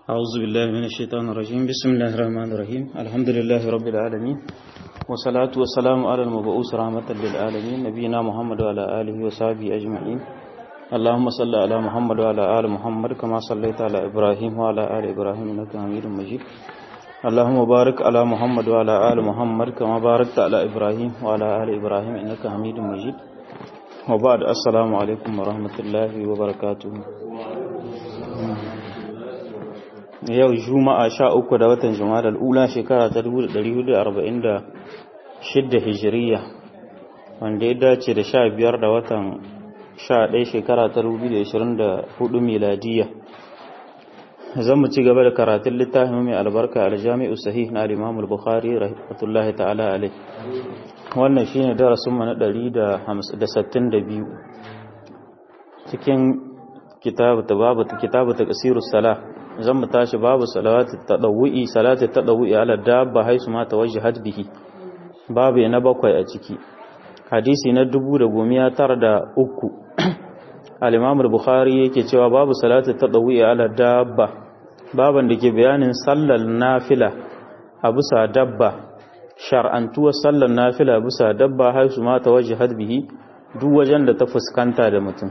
أعوذ بالله من الشيطان الرجيم بسم الله الرحمن الرحيم الحمد لله رب العالمين والصلاة والسلام على المبعوث رحمة للعالمين نبينا محمد وعلى آله وصحبه أجمعين اللهم صل على محمد وعلى آل محمد كما صليت على إبراهيم وعلى آل إبراهيم إنك حميد مجيد اللهم بارك على محمد وعلى آل محمد كما باركت على إبراهيم وعلى آل إبراهيم إنك حميد مجيد وبعد السلام عليكم ورحمة الله وبركاته yau juma'a sha uku da watan jumada al'ula shekara ta 1446 hijiriya wanda ya dace da sha biyar da watan sha ɗaya shekara ta 2024 miladiya zan mu ci gaba da karatun littafin mai albarka aljami'u sahih na al-imam al-bukhari rahmatullahi ta'ala alai wannan shine darasin mu na 162 cikin kitabu babu kitabu taqsirus salah zan mu tashi babu salati tadawwi salati tadawwi ala dabba haisu ma tawajjahat bihi babu na bakwai a ciki hadisi na dubu da gomiya tara da uku al-imam al-bukhari yake cewa babu salati tadawwi ala dabba baban da ke bayanin sallar nafila a bisa dabba shar'antuwar sallar nafila bisa dabba haisu ma tawajjahat bihi duk wajen da ta fuskanta da mutum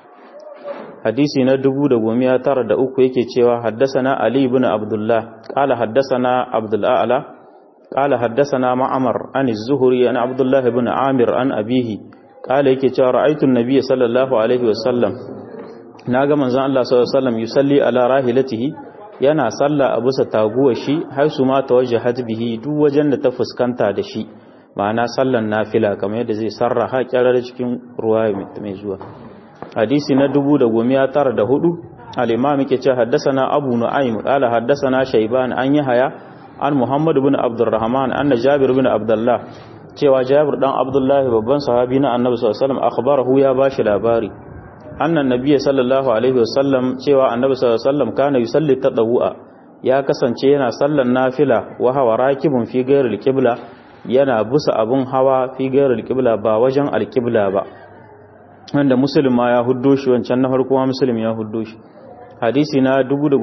hadisi na dubu da gomiya tara da uku yake cewa haddasana Ali ibn Abdullah qala haddasana Abdul A'la qala haddasana Ma'mar an az-Zuhri an Abdullah ibn Amir an abihi qala yake cewa ra'aytu an-nabiy sallallahu alaihi wasallam naga manzon Allah sallallahu alaihi wasallam yusalli ala rahilatihi yana salla a bisa taguwar shi har su ma tawajjahat bihi duk wajen da ta fuskanta da shi ma'ana sallan nafila kamar yadda zai sarraha kyarar cikin ruwa mai zuwa hadisi na dubu da gomiya tara da hudu al'imam ke ce haddasana abu nu'aym qala haddasana shayban an yahaya an muhammad ibn abdurrahman anna jabir ibn abdullah cewa jabir dan abdullah babban sahabi na annabi sallallahu alaihi wasallam akhbarahu ya bashi labari annan nabiyyi sallallahu alaihi wasallam cewa annabi sallallahu alaihi wasallam kana yusalli tadawwa ya kasance yana sallan nafila wa hawa rakibun fi ghairil qibla yana busa abun hawa fi ghairil qibla ba wajen alqibla ba wanda muslim ma ya huddo shi wancan na farko ma muslim ya huddo shi hadisi na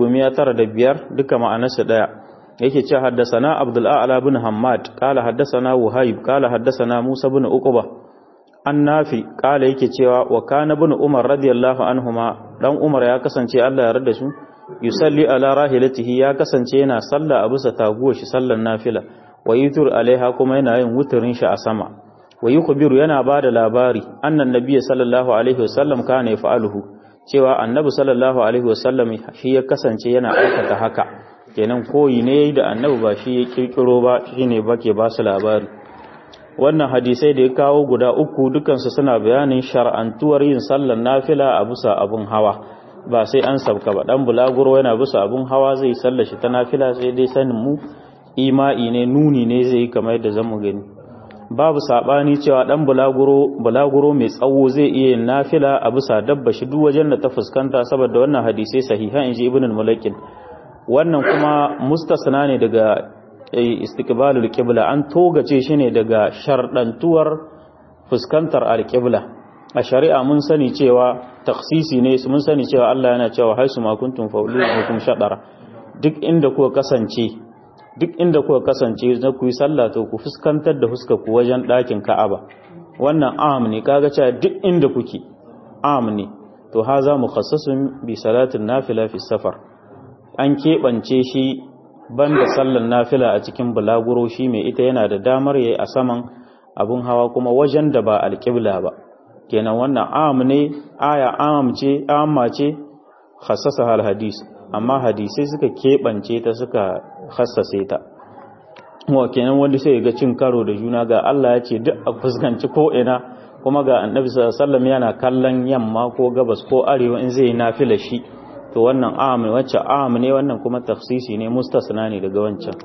1905 duka ma'anarsa daya yake cewa haddasana abdul a'la bin hammad qala haddasana wahib qala haddasana musa bin uqba annafi qala yake cewa wa kana bin umar radiyallahu anhuma dan umar ya kasance Allah ya yarda su yusalli ala rahilatihi ya kasance yana sallah a bisa taguwar shi sallan nafila wa yutur alaiha kuma yana yin wuturin shi a sama wa yukhbiru yana bada labari annan nabiyyi sallallahu alaihi wasallam kana yaf'aluhu cewa annabi sallallahu alaihi wasallam shi ya kasance yana aikata haka kenan koyi ne da annabi ba shi ya kirkiro ba shine bake ba su labari wannan hadisai da ya kawo guda uku dukansu suna bayanin shar'antuwar yin sallar nafila a bisa abun hawa ba sai an sabka ba dan bulaguro yana bisa abun hawa zai sallar shi ta nafila sai dai sanin mu ima'i ne nuni ne zai yi kamar yadda zamu gani babu sabani cewa dan bulaguro bulaguro mai tsawo zai iya yin nafila a bisa dabba shi duk wajen da ta fuskanta saboda wannan hadisi sahiha inji ibn al-mulakin wannan kuma mustasna ne daga istiqbalul qibla an togace shi ne daga shardantuwar fuskantar al-qibla a shari'a mun sani cewa taksisi ne mun sani cewa Allah yana cewa haisu ma kuntum fawlu hukum shadara duk inda kuka kasance duk inda kuka kasance na ku yi sallah to ku fuskantar da huska ku wajen ɗakin Ka'aba wannan am ne kaga cewa duk inda kuke am ne to haza mukhassasun bi salatin nafila fi safar an keɓance shi banda sallar nafila a cikin bulaguro shi mai ita yana da damar yayi a saman abun hawa kuma wajen da ba alƙibla ba kenan wannan am ne aya am ce amma ce khassasa hal hadis amma hadisai suka keɓance ta suka hassase ta wa kenan wanda sai ga cin karo da juna ga Allah ya ce duk a fuskanci ko ina kuma ga annabi sallallahu yana kallon yamma ko gabas ko arewa in zai nafila shi to wannan am wacce am ne wannan kuma tafsisi ne mustasna ne daga wancan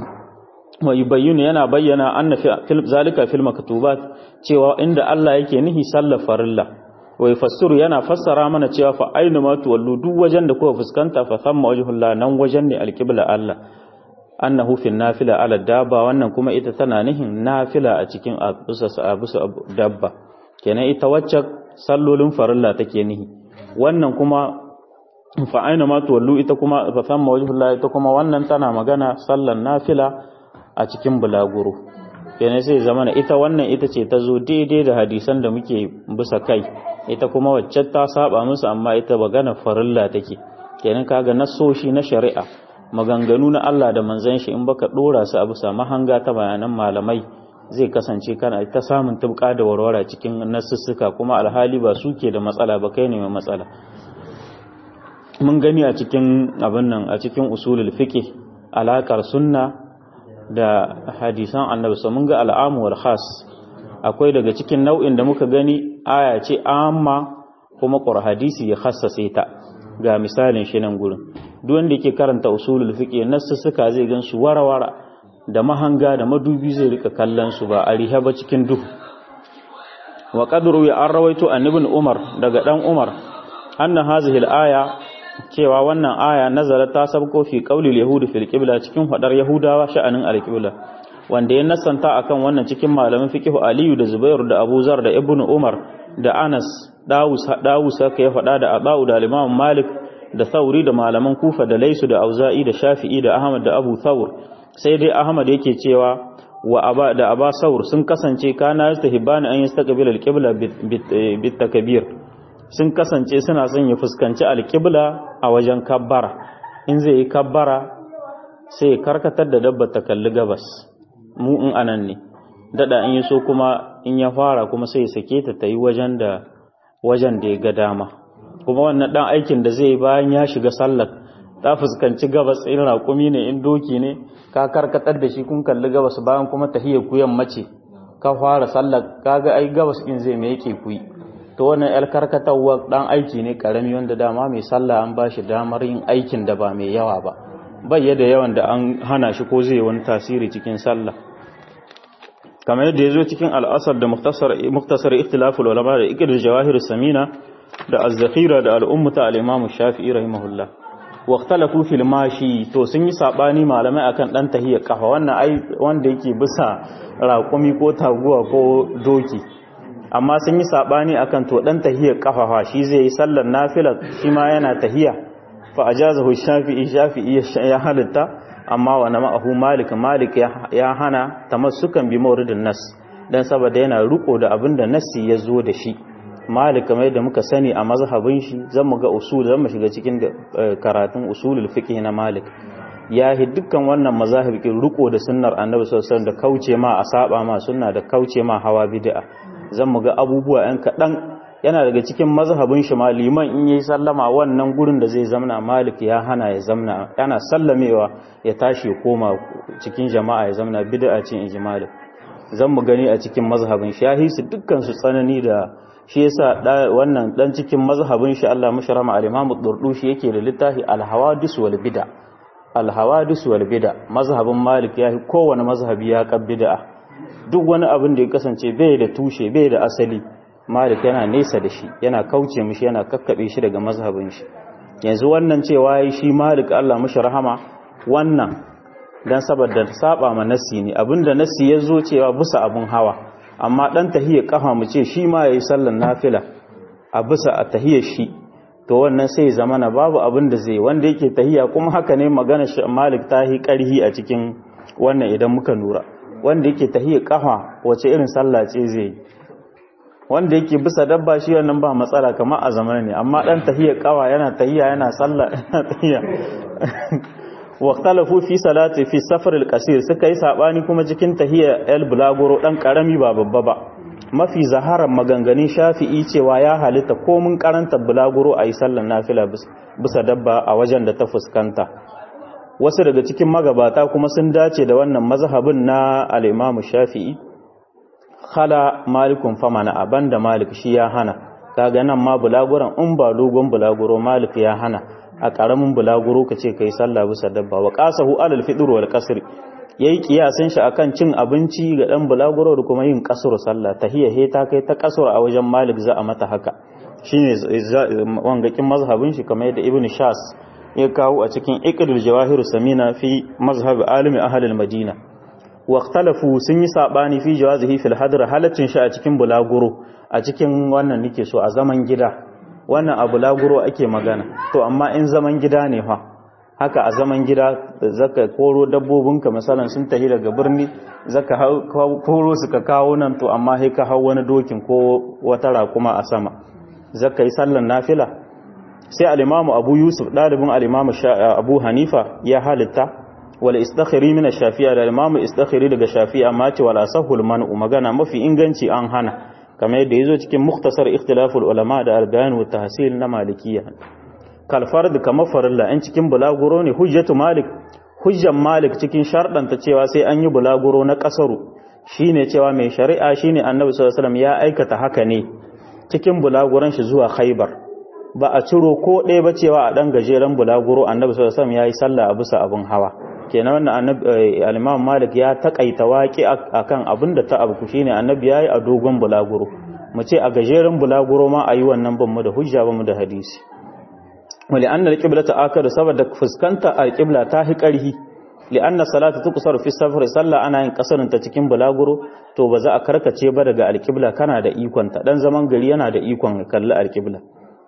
wa yubayyinu yana bayyana anna fil zalika fil maktubat cewa inda Allah yake nihi sallar farilla wa yufassiru yana fassara mana cewa fa ainu ma tuwallu duk wajen da kuka fuskanta fa thamma wajhullah nan wajen ne alqibla Allah annahu fil nafila ala dabba wannan kuma ita tana nihin nafila a cikin abusa abusa dabba kenan ita wacce sallolin farilla take nihi wannan kuma fa aina ma tuwallu ita kuma fa famma wajhullah ita kuma wannan tana magana sallan nafila a cikin bulaguro kenan sai zamana ita wannan ita ce ta zo daidai da hadisan da muke bisa kai ita kuma wacce ta saba musu amma ita magana farilla take kenan kaga nasoshi na shari'a maganganu na Allah da manzon shi in baka dora su a bisa mahanga ta bayanan malamai zai kasance kana ta samun tubka da warwara cikin nasussuka kuma alhali ba suke da matsala ba kai ne mai matsala mun gani a cikin abin nan a cikin usulul fiqh alakar sunna da hadisan annabi so mun ga al'amu wal khas akwai daga cikin nau'in da muka gani aya ce amma kuma qur hadisi ya khassase ta ga misalin shi nan gurin duk wanda yake karanta usulul fiqh nasussuka zai gan su warawara da mahanga da madubi zai rika kallon su ba a rihe ba cikin duhu wa qadru ya an rawaito an ibn umar daga dan umar anna hazihi al-aya cewa wannan aya nazara ta sabko fi qaulil yahudi fil qibla cikin hadar yahudawa sha'anin al-qibla wanda ya nasanta akan wannan cikin malamin fiqh aliyu da zubairu da abu zar da ibn umar da anas dawus dawus haka ya fada da abu da imam malik da thauri da malaman kufa da laisu da auza'i da shafi'i da ahmad da abu thawr sai dai ahmad yake cewa wa aba da aba saur sun kasance kana yastahibana an yastaqbil al-qibla bit takbir sun kasance suna son ya fuskanci al-qibla a wajen kabbara in zai yi kabbara sai ya karkatar da dabba ta kalli gabas mu in anan ne dada in yaso kuma in ya fara kuma sai ya sake ta tayi wajen da wajen da ya ga dama kuma wannan dan aikin da zai bayan ya shiga sallar ta fuskanci gabas in raƙumi ne in doki ne ka karkatar da shi kun kalli gabas bayan kuma tahiyar kuyan mace ka fara sallar kaga ai gabas in zai me yake kuyi to wannan yar karkatarwa dan aiki ne karami wanda dama mai sallah an bashi damar yin aikin da ba mai yawa ba bai yadda yawan da an hana shi ko zai wani tasiri cikin sallah kamar yadda ya zo cikin al'asar da muktasar ikhtilaful ulama da ikir jawahir samina da az-zakhira da al-ummata al-imam shafi'i rahimahullah waqtalafu fil mashi to sun yi sabani malamai akan dan tahiyya kafa wannan ai wanda yake bisa raƙumi ko taguwa ko doki amma sun yi sabani akan to dan tahiyya kafa fa shi zai yi sallar nafila shi ma yana tahiyya fa ajazahu shafi'i shafi'i ya halitta amma wa na ma'ahu malik malik ya hana tamassukan bi mawridin nas dan saboda yana riko da abinda nassi ya zo da shi malik kamar yadda muka sani a mazhabin shi zan mu ga usul zan mu shiga cikin karatun usulul fiqh na malik ya hi dukkan wannan mazahib kin riko da sunnar annabi sallallahu alaihi wasallam da kauce ma a saba ma sunna da kauce ma hawa bid'a zan mu ga abubuwa yan kadan yana daga cikin mazhabin shi ma liman in yayi sallama wannan gurin da zai zamna malik ya hana ya zamna yana sallamewa ya tashi koma cikin jama'a ya zamna bid'a ce in ji malik zan mu gani a cikin mazhabin shahi su dukkan su tsanani da shi yasa wannan dan cikin mazhabin shi Allah musharama al-Imam ad-Durdushi yake da littafi al-Hawadis wal Bid'a al-Hawadis wal Bid'a mazhabin Malik yayi kowane mazhabi ya kan bid'a duk wani abin da ya kasance bai da tushe bai da asali Malik yana nesa da shi yana kauce mishi yana kakkabe shi daga mazhabin shi yanzu wannan cewa yayi shi Malik Allah musharama wannan dan saboda saba ma nassi ne abinda nassi ya zo cewa bisa abun hawa amma dan tahiyya kafa mu ce shi ma yayi sallan nafila a bisa a tahiyar shi to wannan sai zamana babu abin da zai wanda yake tahiyya kuma haka ne magana Malik tahi karhi a cikin wannan idan muka nura wanda yake tahiyya kafa wace irin sallah ce zai wanda yake bisa dabba shi wannan ba matsala kamar a zamanin ne amma dan tahiyya kawa yana tahiyya yana sallah yana tahiyya واختلفوا في صلاه في السفر القصير suka yi sabani kuma cikin tahiyya el bulaguro dan karami ba babba ba mafi zaharar maganganun shafi'i cewa ya halitta ko mun karanta bulaguro ayi sallan nafila bisa dabba a wajen da ta fuskanta wasu daga cikin magabata kuma sun dace da wannan mazhabin na al-Imam Shafi'i khala malikun famana abanda malik shi ya hana kaga nan ma bulaguran in ba dogon bulaguro malik ya hana a ƙaramin bulaguro ka ce ka yi sallah bisa dabba wa ƙasahu alal fiɗir wal ƙasir ya yi ƙiyasin shi akan cin abinci ga ɗan bulaguro da kuma yin ƙasar sallah ta hiya he ta kai ta ƙasar a wajen malik za a mata haka shi ne wangakin mazhabin shi kamar yadda ibn shas ya kawo a cikin iqdul jawahir samina fi mazhab alimi ahlul madina wa ikhtalafu sun yi sabani fi jawazihi fil hadr halaccin shi a cikin bulaguro a cikin wannan nake so a zaman gida wannan abu laguro ake magana to amma in zaman gida ne fa haka a zaman gida zaka koro dabbobinka misalan sun tafi daga birni zaka koro su ka kawo nan to amma sai ka hau wani dokin ko wata rakuma a sama zaka yi sallan nafila sai al-imamu abu yusuf dalibin al-imamu abu hanifa ya halitta wal istakhiri min ash-shafi'a da imamu istakhiri daga shafi'a amma ce wala sahul man'u magana mafi inganci an hana kamar yadda yazo cikin mukhtasar ikhtilaful ulama da al-bayan wa tahsil na malikiyya kal fard kama farilla in cikin bulaguro ne hujjatu malik hujjan malik cikin sharɗanta cewa sai an yi bulaguro na kasaru shine cewa mai shari'a shine annabi sallallahu alaihi wasallam ya aikata haka ne cikin bulaguran shi zuwa khaybar ba a ciro ko ɗaya ba cewa a ɗan gajeren bulaguro annabi sallallahu alaihi wasallam yayi sallah a bisa abin hawa kenan wannan al-Imam Malik ya takaita waki akan abin da ta abu shine annabi yayi a dogon bulaguro mu ce a gajeren bulaguro ma ayi wannan ban mu da hujja ba mu da hadisi wali anna al-qiblata akadu saboda fuskanta al-qibla ta hi karhi li anna salatu tuqsaru fi safar sallah ana yin kasarin ta cikin bulaguro to ba za a karkace ba daga al-qibla kana da ikon ta dan zaman gari yana da ikon kalli al-qibla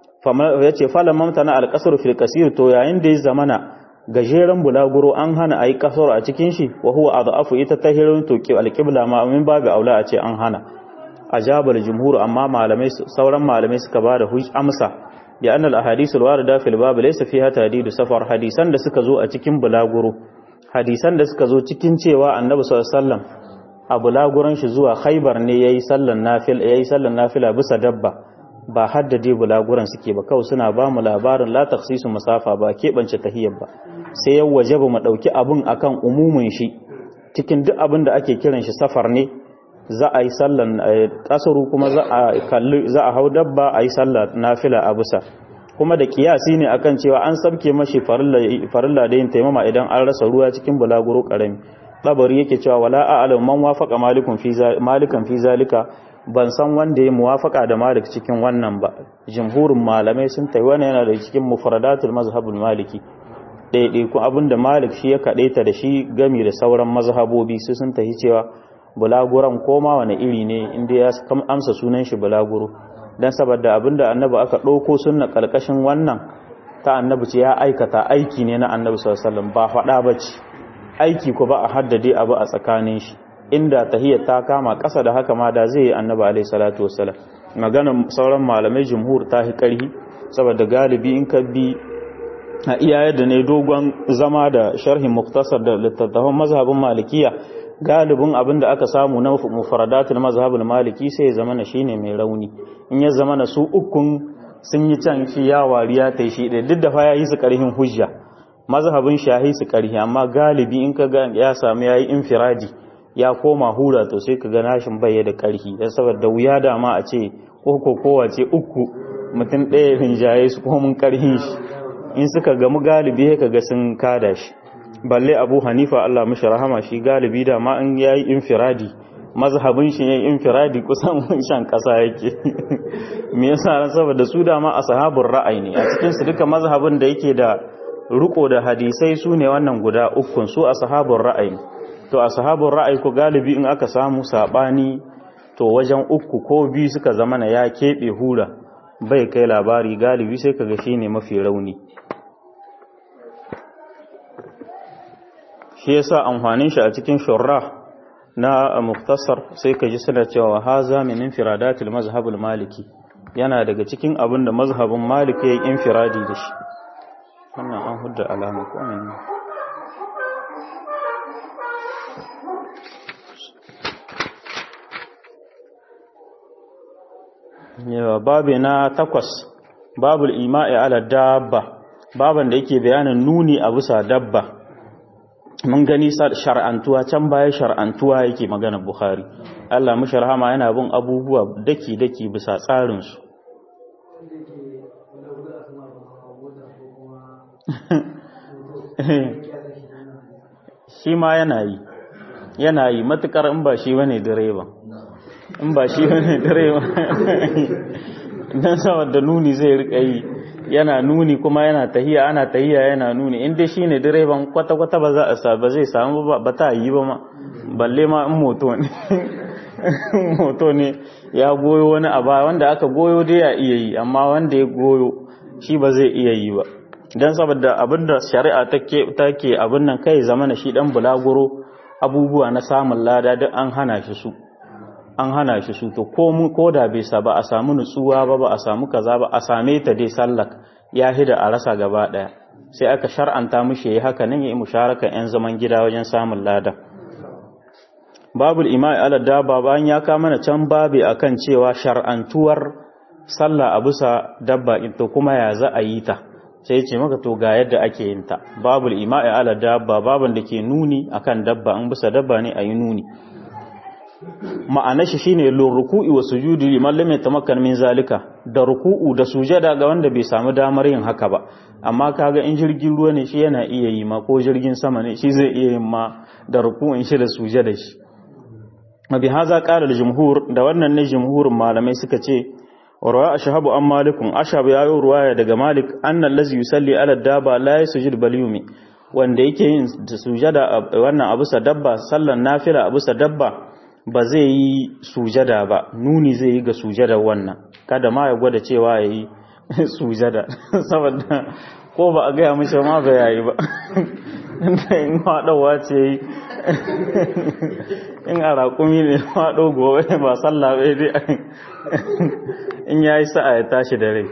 ya ce falon mamtana alƙasar fil kasir to yayin da ya zamana gajeren bulaguro an hana a yi ƙasar a cikin shi wa huwa a za'afu ita ta hirin toki alƙibla ma min babu aula a ce an hana a jabar jumhur amma malamai sauran malamai suka ba da amsa bi annal ahadisul warida fil bab laysa fiha tadidu safar hadisan da suka zo a cikin bulaguro hadisan da suka zo cikin cewa annabi sallallahu alaihi wasallam a bulaguran shi zuwa khaybar ne yayi sallan nafil yayi sallan nafila bisa dabba ba haddade bulaguran suke ba kawai suna ba mu labarin la takhsisu masafa ba keɓance tahiyyar ba sai ya waje ba mu ɗauki abin akan umumin shi cikin duk abin da ake kiran shi safar ne za a yi sallan kasaru kuma za a kalli za a hau dabba a yi sallar nafila a bisa kuma da kiyasi ne akan cewa an sabke mashi farilla da yin taimama idan an rasa ruwa cikin bulaguro karami labari yake cewa wala a'lamu man wafaqa malikun fi malikan fi zalika ban san wanda ya muwafaka da malik cikin wannan ba jumhurin malamai sun tayi wannan yana da cikin mufradatul mazhabul maliki daidai ku abinda malik shi ya kadaita da shi gami da sauran mazhabobi su sun tahi cewa bulaguran koma wani iri ne inda ya amsa sunan shi bulaguro dan saboda abinda annabi aka dauko sunna kalkashin wannan ta annabi ce ya aikata aiki ne na annabi sallallahu alaihi wasallam ba fada bace aiki ko ba a haddade abu a tsakanin shi inda tahiyar ta kama ƙasa da haka ma da zai yi annaba alaihi salatu wassalam maganar sauran malamai jumhur ta hi ƙarhi saboda galibi in ka bi a iya yadda ne dogon zama da sharhin muktasar da littattafan mazhabin malikiya galibin abin da aka samu na mufaradatul mazhabin maliki sai ya zama na shine mai rauni in ya zama na su ukun sun yi can shi ya wariya ta shi ɗaya duk da fa ya yi su ƙarhin hujja mazhabin shahi su ƙarhi amma galibi in ka ga ya samu ya yi infiradi ya koma hura to sai ka ga nashin bai da karhi dan saboda wuya da ma a ce ko kowace uku mutum ɗaya rinjaye su ko mun karhin shi in suka gamu galibi ka ga sun kada shi balle abu hanifa Allah mishi rahama shi galibi da ma in yayi infiradi mazhabin shi yayi infiradi kusan shan kasa yake me yasa saboda su da ma ashabul ra'ayi ne a cikin su duka mazhabin da yake da riko da hadisai su ne wannan guda ukun su ashabul ra'ayi to ashabul ra'ayi ko galibi in aka samu sabani to wajen uku ko biyu suka zama na ya kebe hura bai kai labari galibi sai kaga shine mafi rauni shi yasa amfanin shi a cikin shurra na muktasar sai ka ji suna cewa haza min infiradatil mazhabul maliki yana daga cikin abin da mazhabin maliki ya yi infiradi da shi wannan an hudda alama ko menene yawa babu na takwas babul ima'i ala dabba baban da yake bayanin nuni a bisa dabba mun gani shar'antuwa can baya shar'antuwa yake magana bukhari Allah mu sharhama yana bin abubuwa daki daki bisa tsarin su shi ma yana yi yana yi matukar in ba shi bane direba in ba shi bane direba dan saboda nuni zai rika yi yana nuni kuma yana tahiya ana tahiya yana nuni inda shine direban kwata kwata ba za a sa ba zai samu ba ba ta yi ba ma balle ma in moto ne moto ne ya goyo wani a baya wanda aka goyo dai ya iya yi amma wanda ya goyo shi ba zai iya yi ba don saboda abinda shari'a take abin nan kai zamana shi dan bulaguro abubuwa na samun lada duk an hana shi su an hana shi su to ko mu ko da bai sa ba a samu nutsuwa ba ba a samu kaza ba a same ta dai sallak ya hida a rasa gaba daya sai aka shar'anta mishi yayi haka nan yayi musharaka yan zaman gida wajen samun lada babul ima'i ala dabba bayan ya ka mana can babi akan cewa shar'antuwar sallah a bisa dabba to kuma ya za a yi ta sai ce maka to ga yadda ake yin ta babul ima'i ala dabba baban da ke nuni akan dabba an bisa dabba ne a yi nuni ma'ana shi shine lur ruku'i wa sujudi liman lam yatamakkan min zalika da ruku'u da sujada ga wanda bai samu damar yin haka ba amma kaga in jirgin ruwa ne shi yana iya yi ma ko jirgin sama ne shi zai iya yin ma da ruku'in shi da sujada shi mabi haza qala al jumhur da wannan ne jumhurin malamai suka ce warwa ashabu an malikun ashab ya yi ruwaya daga malik annal lazi yusalli ala daba la yasjud bal yumi wanda yake yin sujada wannan abu sa dabba sallan nafila abu sa dabba ba zai yi sujada ba nuni zai yi ga sujada wannan kada ma ya gwada cewa ya yi sujada saboda ko ba a gaya mishi ma ba yayi ba in haɗawa ce yi in a raƙumi ne haɗo gobe ba sallah bai dai in ya yi sa'a ya tashi da rai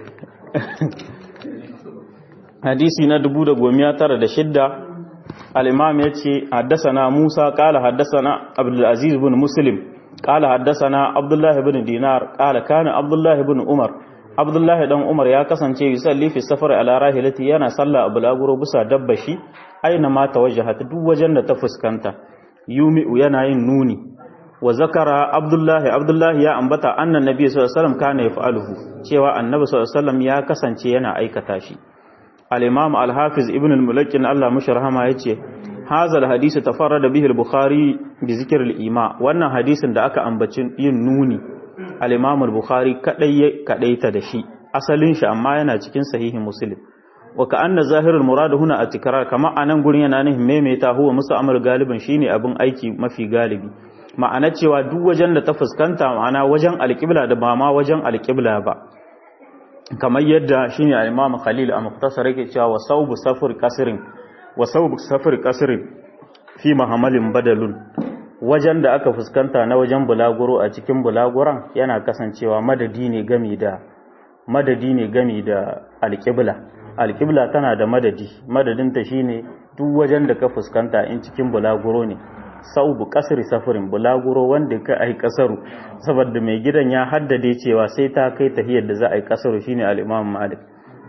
hadisi na dubu da gomiya tara da shidda الإمام يتي حدثنا موسى قال حدثنا عبد العزيز بن مسلم قال حدثنا عبد الله بن دينار قال كان عبد الله بن عمر عبد الله بن عمر ya kasance yusalli fi safar ala rahilati yana sallah a bulaguro bisa dabbashi aina ma tawajjahat duk wajen da ta fuskanta yumi'u yana yin nuni wa zakara abdullahi abdullahi ya ambata annan nabi sallallahu alaihi wasallam kana yaf'aluhu cewa annabi sallallahu alaihi wasallam ya kasance yana aikata shi al-imam al-hafiz ibn al-mulakkin Allah musharhama yace hazal hadisi tafarrada bihi al-bukhari bi zikr al-ima wannan hadisin da aka ambaci yin nuni al-imam al-bukhari kadai kadaita da shi asalin shi amma yana cikin sahihin muslim wa ka'anna zahirul murad huna at-tikrar kama anan gurin yana nihin maimaita huwa musu amr galiban shine abin aiki mafi galibi ma'ana cewa duk wajen da ta fuskanta ma'ana wajen alƙibla da ba ma wajen alƙibla ba kamar yadda shine al-Imam Khalil a muktasar yake cewa wa sawbu safar qasrin wa sawbu safar qasrin fi mahamalin badalun wajen da aka fuskanta na wajen bulaguro a cikin bulaguran yana kasancewa madadi ne gami da madadi ne gami da alƙibla alƙibla tana da madadi madadinta shine duk wajen da ka fuskanta in cikin bulaguro ne saubu kasri safarin bulaguro wanda ka ai kasaru saboda mai gidan ya haddade cewa sai ta kai tahiyar da za a yi kasaru shine al-Imam Malik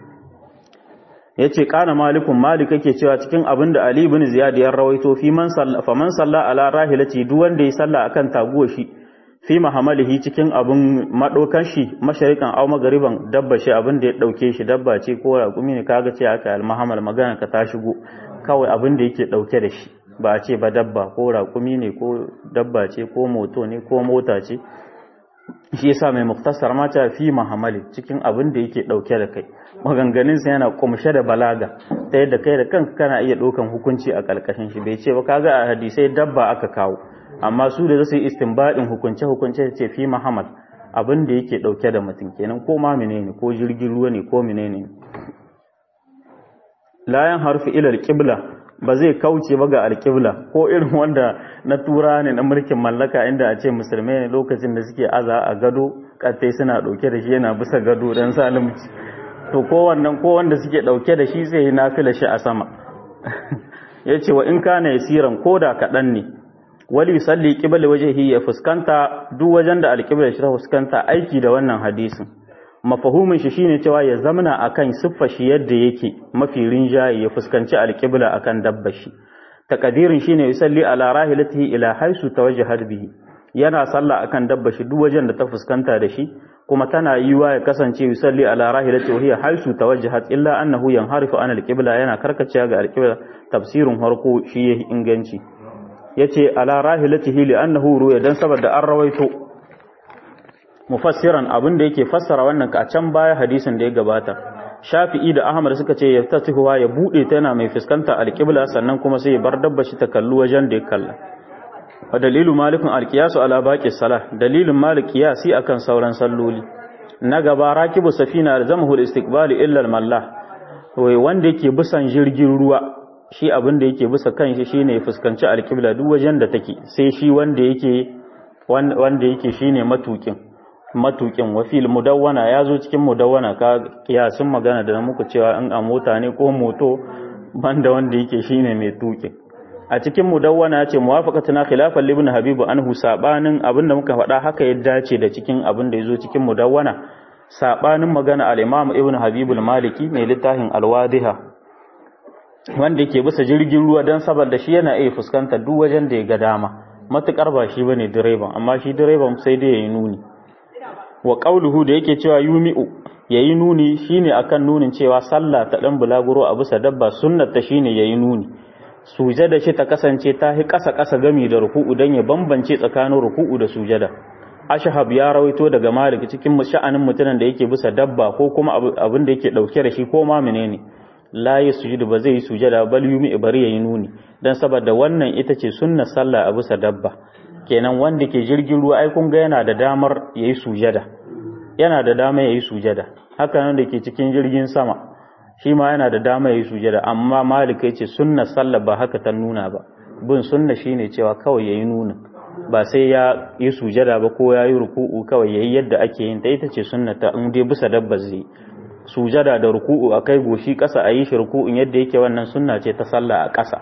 yace kana malikun malik yake cewa cikin abin da Ali ibn Ziyad ya rawaito fi man salla fa man salla ala rahilati duk wanda ya salla akan taguwa shi fi mahamalihi cikin abin madokan shi masharikan aw magariban dabba shi abin da ya dauke shi dabba ce ko raƙumi ne kaga ce aka al-mahamal magana ka ta shigo kawai abin da yake dauke da shi ba a ce ba dabba ko raƙumi ne ko dabba ce ko moto ne ko mota ce shi yasa mai muktasar mata fi mahamali cikin abin da yake dauke da kai maganganun sa yana kumshe da balaga ta yadda kai da kanka kana iya ɗaukan hukunci a ƙarƙashin shi bai ce ba kaga a hadisai dabba aka kawo amma su da zasu yi istinbadin hukunce hukunce ce fi mahamal abin da yake dauke da mutum kenan ko ma menene ko jirgin ruwa ne ko menene layan harfi ila alqibla ba zai kauce ba ga alƙibla ko irin wanda na tura ne na mulkin mallaka inda a ce musulmai ne lokacin da suke aza a gado kattai suna ɗauke da shi yana bisa gado don salimci to ko wannan ko wanda suke ɗauke da shi sai na fila shi a sama ya ce wa in kana yasiran ko da kaɗan ne wali yusalli qibla wajhihi ya fuskanta duk wajen da alƙibla shi ta fuskanta aiki da wannan hadisin mafahumin shi shine cewa ya zamana akan siffar shi yadda yake mafi rinjaye ya fuskanci alqibla akan dabbar shi takadirin shine yusalli ala rahilatihi ila haisu tawajjahat bihi yana sallah akan dabbar shi duk wajen da ta fuskanta da shi kuma tana yiwa ya kasance yusalli ala rahilatihi wa hiya haisu tawajjahat illa annahu yanharifu an alqibla yana karkacewa ga alqibla tafsirin harko shi yayi inganci yace ala rahilatihi li annahu ruya dan saboda an rawaito mufassiran abin da yake fassara wannan ka can baya hadisin da ya gabata shafi'i da ahmad suka ce ya tatihuwa ya bude ta yana mai fuskanta alqibla sannan kuma sai ya bar dabba shi ta kalli wajen da ya kalla wa dalilu malikun alqiyasu ala baqi salah dalilin malik qiyasi akan sauran salloli na gaba rakibu safina alzamahu al-istiqbal illa al-mallah wai wanda yake bisan jirgin ruwa shi abin da yake bisa kan shi shine ya fuskanci alqibla duk wajen da take sai shi wanda yake wanda yake shine matukin matukin wa fil mudawwana yazo cikin mudawwana ka kiyasin magana da muku cewa in a mota ne ko moto banda wanda yake shine mai tukin a cikin mudawwana ce muwafaqatuna khilafan ibn habibu anhu sabanin abinda muka faɗa haka ya dace da cikin abin da yazo cikin mudawwana sabanin magana al-imam ibn habibu al-maliki mai littafin al-wadiha wanda yake bisa jirgin ruwa dan saboda shi yana iya fuskantar duk wajen da ya ga dama matukar ba shi bane direban amma shi direban sai dai yayi nuni wa qauluhu da yake cewa yumi'u yayi nuni shine akan nunin cewa sallah ta dan bulaguro a bisa dabba sunnat ta shine yayi nuni sujada shi ta kasance ta hi kasa kasa gami da ruku'u dan ya bambance tsakanin ruku'u da sujada ashhab ya rawaito daga malik cikin sha'anin mutanen da yake bisa dabba ko kuma abin da yake dauke da shi ko ma menene la yasjudu ba zai yi sujada bal yumi bari yayi nuni dan saboda wannan ita ce sunnar sallah a bisa dabba kenan wanda ke jirgin ruwa ai kun ga yana da damar yayi sujada yana da dama yayi sujada haka nan da ke cikin jirgin sama shi ma yana da dama yayi sujada amma malik ya ce sunnar sallah ba haka ta nuna ba bin sunna shine cewa kawai yayi nuna ba sai ya yi sujada ba ko ya yi ruku'u kawai yayi yadda ake yin ta ita ce sunnata in dai bisa dabba zai sujada da ruku'u a kai goshi ƙasa a yi shi ruku'un yadda yake wannan sunna ce ta sallah a ƙasa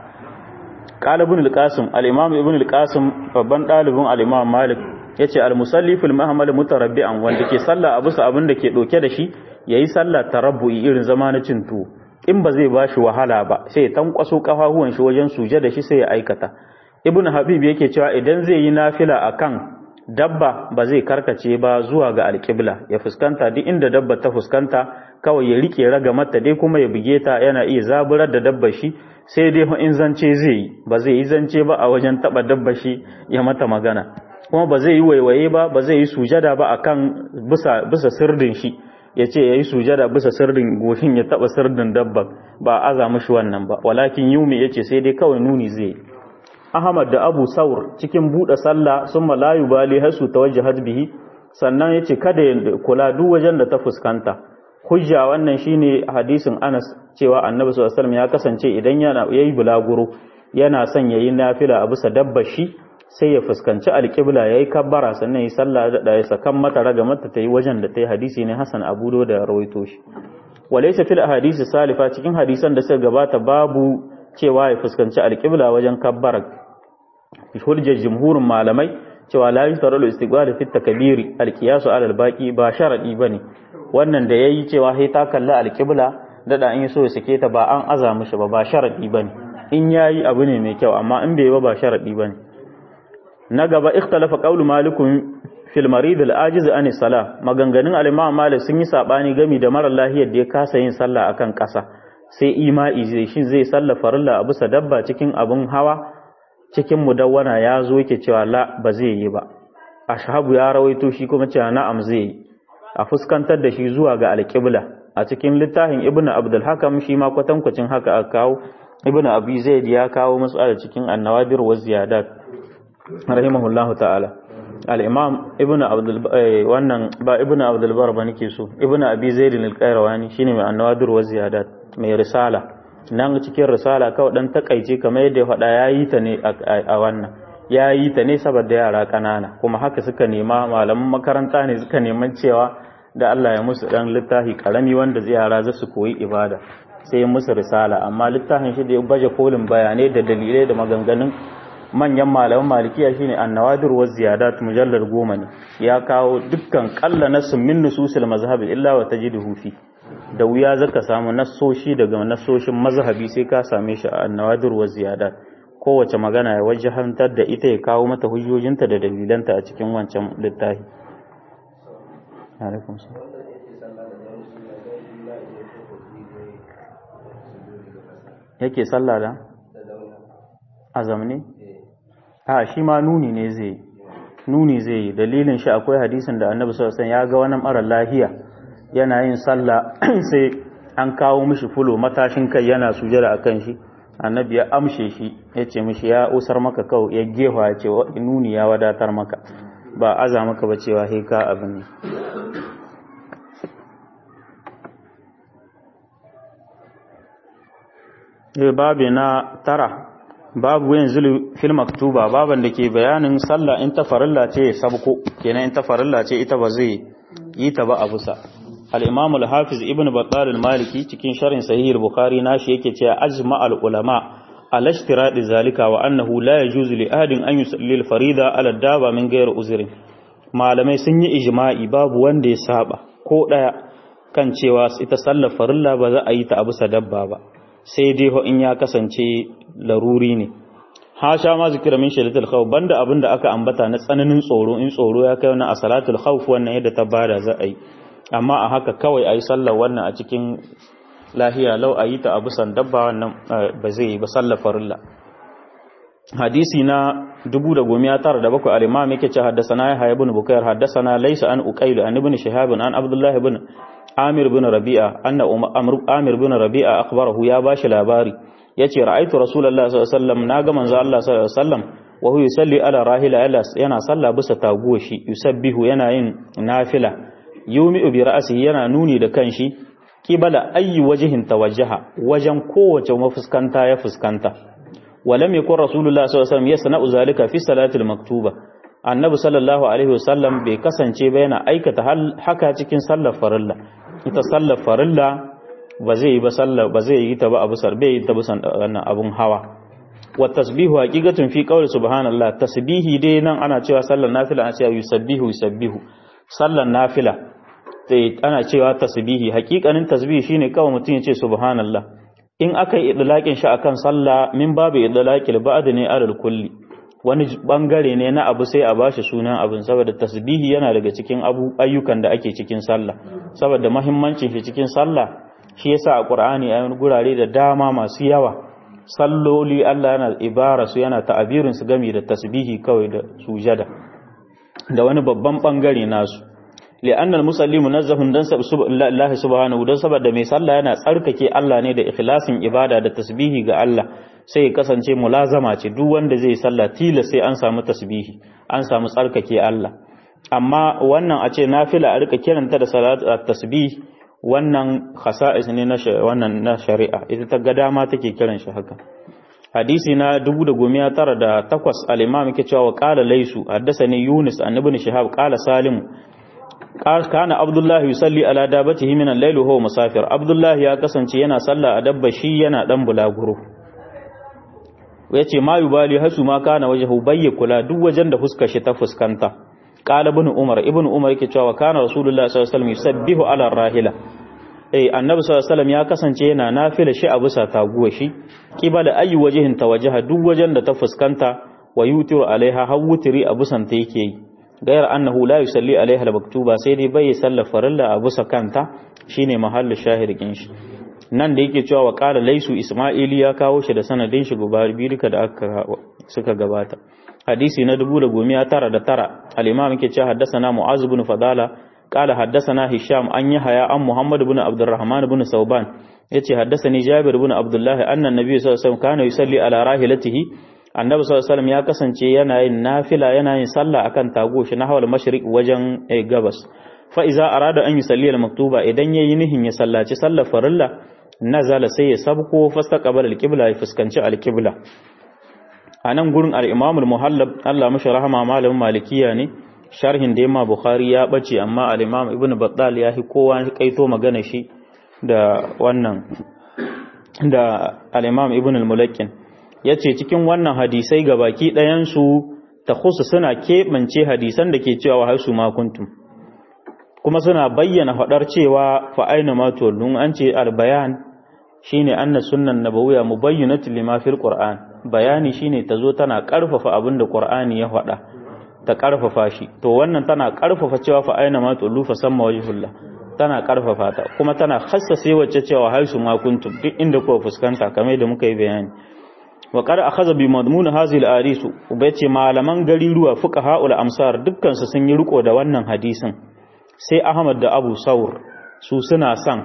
qala ibn al-qasim al-imam ibn al-qasim babban dalibin al-imam malik yace al-musalli fil mahmal mutarabbi'an wanda ke sallah a bisa abin da ke doke da shi yayi sallah tarabbu'i irin zama na cin tuwo in ba zai bashi wahala ba sai ya tankwaso kafafuwan shi wajen sujada shi sai ya aikata ibn habib yake cewa idan zai yi nafila akan dabba ba zai karkace ba zuwa ga alƙibla ya fuskanta duk inda dabba ta fuskanta kawai ya rike raga mata dai kuma ya buge ta yana iya zaburar da dabba shi sai dai in zance zai yi ba zai yi zance ba a wajen taba dabba shi ya mata magana kuma ba zai yi waiwaye ba ba zai yi sujada ba akan bisa bisa sirdin shi ya ce ya yi sujada bisa sirdin goshin ya taba sirdin dabba ba aza mishi wannan ba walakin yumi ya ce sai dai kawai nuni zai yi Ahmad da Abu Saur cikin buɗe sallah sun malayu bali hasu tawajjahat bihi sannan yace kada ya kula duk wajen da ta fuskanta hujja wannan shine hadisin Anas cewa Annabi sallallahu alaihi wasallam ya kasance idan yana yayi bulaguro yana son yayi nafila a bisa dabbar shi sai ya fuskanci alƙibla yayi kabbara sannan yayi sallah da ya sakan mata raga mata tayi wajen da tayi hadisi ne Hassan Abu Dawud da rawaito shi walaysa fil ahadisi salifa cikin hadisan da suka gabata babu cewa ya fuskanci alƙibla wajen kabbara hujjar jumhurin malamai cewa la yustarul istiqbal fi takbiri alqiyasu ala albaqi ba sharadi bane wannan da yayi cewa sai ta kalla alqibla dada in so ya sake ta ba an aza mishi ba ba sharadi bane in yayi abu ne mai kyau amma in bai ba ba sharadi bane na gaba ikhtalafa qawlu malikun fil marid al ajiz an salah maganganun al-imam malik sun yi sabani gami da mara lahiyar da ya kasa yin sallah akan kasa sai ima'i zai shin zai salla farilla a bisa dabba cikin abun hawa cikin mudawwana ya zo yake cewa la ba zai yi ba ashabu ya rawaito shi kuma cewa na'am zai yi a fuskantar da shi zuwa ga alƙibla a cikin littafin ibnu abdul hakam shi ma kwatankwacin haka aka kawo ibnu abi zaid ya kawo mas'ala cikin annawadir wa ziyadat rahimahullahu ta'ala al-imam ibnu abdul wannan ba ibnu abdul bar ba nake so ibnu abi zaid al-qayrawani shine mai annawadir wa ziyadat mai risala nan cikin risala kawai dan takaice kamar yadda ya faɗa yayi ta ne a wannan yayi ta ne saboda yara kanana kuma haka suka nema malaman makaranta ne suka neman cewa da Allah ya musu dan littafi karami wanda yara za su koyi ibada sai ya musu risala amma littafin shi da ya baje kolin bayanai da dalilai da maganganun manyan malaman malikiya shine annawadir wa ziyadat mujallar goma ne ya kawo dukkan kalla nasun min nususil mazhab illa wa tajiduhu fi da wuya zaka samu nassoshi daga nassoshin mazhabi sai ka same shi a annawadir wa ziyadat kowace magana ya wajahantar da ita ya kawo mata hujjojinta da dalilanta a cikin wancan littafi alaikum yake sallah da azam ne a shi ma nuni ne zai nuni zai yi dalilin shi akwai hadisin da annabi sallallahu alaihi wasallam ya ga wani mara lahiya yana yin sallah sai an kawo mishi fulo matashin kai yana sujada akan shi annabi ya amshe shi ya ce mishi ya usar maka kawai ya gefa ya ce nuni ya wadatar maka ba aza maka ba cewa he ka abin ne babu na tara babu yin zulu fil maktuba baban da ke bayanin sallah in ta farilla ce sabko kenan in ta farilla ce ita ba zai yi ta ba a busa al-imam al-hafiz ibn battal al-maliki cikin sharhin sahih al-bukhari nashi yake cewa ajma al-ulama ala ishtiradi zalika wa annahu la yajuzu li ahadin an yusalli al-farida ala daba min ghayr uzrin malamai sun yi ijma'i babu wanda ya saba ko daya kan cewa ita sallar farilla ba za a yi ta a bisa dabba ba sai dai ho in ya kasance laruri ne hasha ma zikira min shaidatul khawf banda abinda aka ambata na tsananin tsoro in tsoro ya kai wannan a salatul khawf wannan yadda ta bada za a yi amma a haka kawai ayi sallar wannan a cikin lahiya lau a yi ta a bisan dabba wannan ba zai yi ba sallar farilla hadisi na 1997 al-imam yake ce haddathana ya ibn bukayr haddathana laysa an uqayl an ibn shihab an abdullah ibn amir ibn rabi'a anna amir ibn rabi'a akhbarahu ya bashi labari yace ra'aytu rasulullahi sallallahu alaihi wasallam naga manzo Allah sallallahu alaihi wasallam wa huwa yusalli ala rahila yana sallah bisa taguwa shi yusabbihu yana yin nafila yumi'u bi ra'sihi yana nuni da kanshi kibala ayi wajhin tawajjaha wajen kowace mafuskanta ya fuskanta walam yakun rasulullahi sallallahu alaihi wasallam yasna'u zalika fi salatil maktuba annabi sallallahu alaihi wasallam bai kasance ba yana aikata haka cikin sallar farilla ita sallar farilla ba zai yi ba sallar ba zai yi ta ba abu sarbe yi ta bisan wannan abun hawa wa tasbihu haqiqatun fi qawli subhanallah tasbihi dai nan ana cewa sallar nafila ana cewa yusabbihu yusabbihu sallar nafila sai ana cewa tasbihi haqiqanin tasbihi shine kawai mutum ya ce subhanallah in aka yi idlaqin shi akan sallah min babu idlaqil ba'd ne alal kulli wani bangare ne na abu sai a bashi sunan abin saboda tasbihi yana daga cikin ayyukan da ake cikin sallah saboda mahimmancin shi cikin sallah shi yasa a Qur'ani a gurare da dama masu yawa salloli Allah yana ibara su yana ta'abirin su gami da tasbihi kawai da sujada da wani babban bangare nasu li'annal musalli munazzahun dan Allah subhanahu dan saboda mai sallah yana tsarkake Allah ne da ikhlasin ibada da tasbihi ga Allah sai ya kasance mulazama ce duk wanda zai sallah tila sai an samu tasbihi an samu tsarkake Allah amma wannan a ce nafila a rika kiranta da salat tasbih wannan khasa'is ne na wannan na shari'a ita ta ga dama take kiran shi haka hadisi na 1908 al-imam yake cewa qala laysu haddathani yunus an ibn shihab qala salim kana abdullahi yusalli ala dabatihi min al-layl huwa musafir abdullahi ya kasance yana sallah a dabba shi yana dan bulaguro yace ma yubali hasu ma kana wajhu bayya kula duk wajen da fuskar shi ta fuskanta qala ibn umar ibn umar yake cewa kana rasulullahi sallallahu alaihi wasallam yusabbihu ala rahila eh annabi sallallahu alaihi wasallam ya kasance yana nafila shi a bisa taguwa shi kibala ayi wajihin tawajaha duk wajen da ta fuskanta wa yutiru alaiha hawutiri a busan ta yake yi gayar annahu la yusalli alaiha al-maktuba sai dai bai sallar farilla a busa kanta shine mahallu shahidin shi nan da yake cewa wa qala laisu isma'ili ya kawo shi da sanadin shi gubar birka da aka suka gabata hadisi na 1909 al-imam yake cewa haddathana mu'az ibn fadala qala haddathana hisham an yahya an muhammad ibn abdurrahman ibn sauban yace haddathani jabir ibn abdullah anna an-nabiy sallallahu alaihi wasallam kana yusalli ala rahilatihi annabi sallallahu alaihi ya kasance yana yin nafila yana yin sallah akan tago shi na hawal mashriq wajen gabas fa iza arada an yusalli al maktuba idan yayi nihin ya sallaci sallar farilla nazala sai ya sabko fastaqbala al qibla ya fuskanci al qibla anan gurin al imam al muhallab Allah mashi rahama malamin malikiya ne sharhin da yamma bukhari ya bace amma al imam ibn battal ya hi kowa kaito magana shi da wannan da al imam ibn al mulakkin ya ce cikin wannan hadisai ga baki ɗayansu ta husu suna keɓance hadisan da ke cewa wa haisu makuntum kuma suna bayyana faɗar cewa fa'aina matuwallun an ce albayan shi ne an na sunan na bawuya mu bayyana lima fil ƙur'an bayani shi ne ta zo tana ƙarfafa abin da ƙur'ani ya faɗa ta ƙarfafa shi to wannan tana ƙarfafa cewa fa'aina matuwallu fa samma wajihullah tana ƙarfafa ta kuma tana hassase wacce cewa haisu makuntum duk inda kuwa fuskanta kamar da muka yi bayani wa qad akhadha bi madmun hadhihi al-hadith ubace malaman gariruwa fuqaha'ul amsar dukkan su sun yi riko da wannan hadisin sai Ahmad da Abu Saur su suna son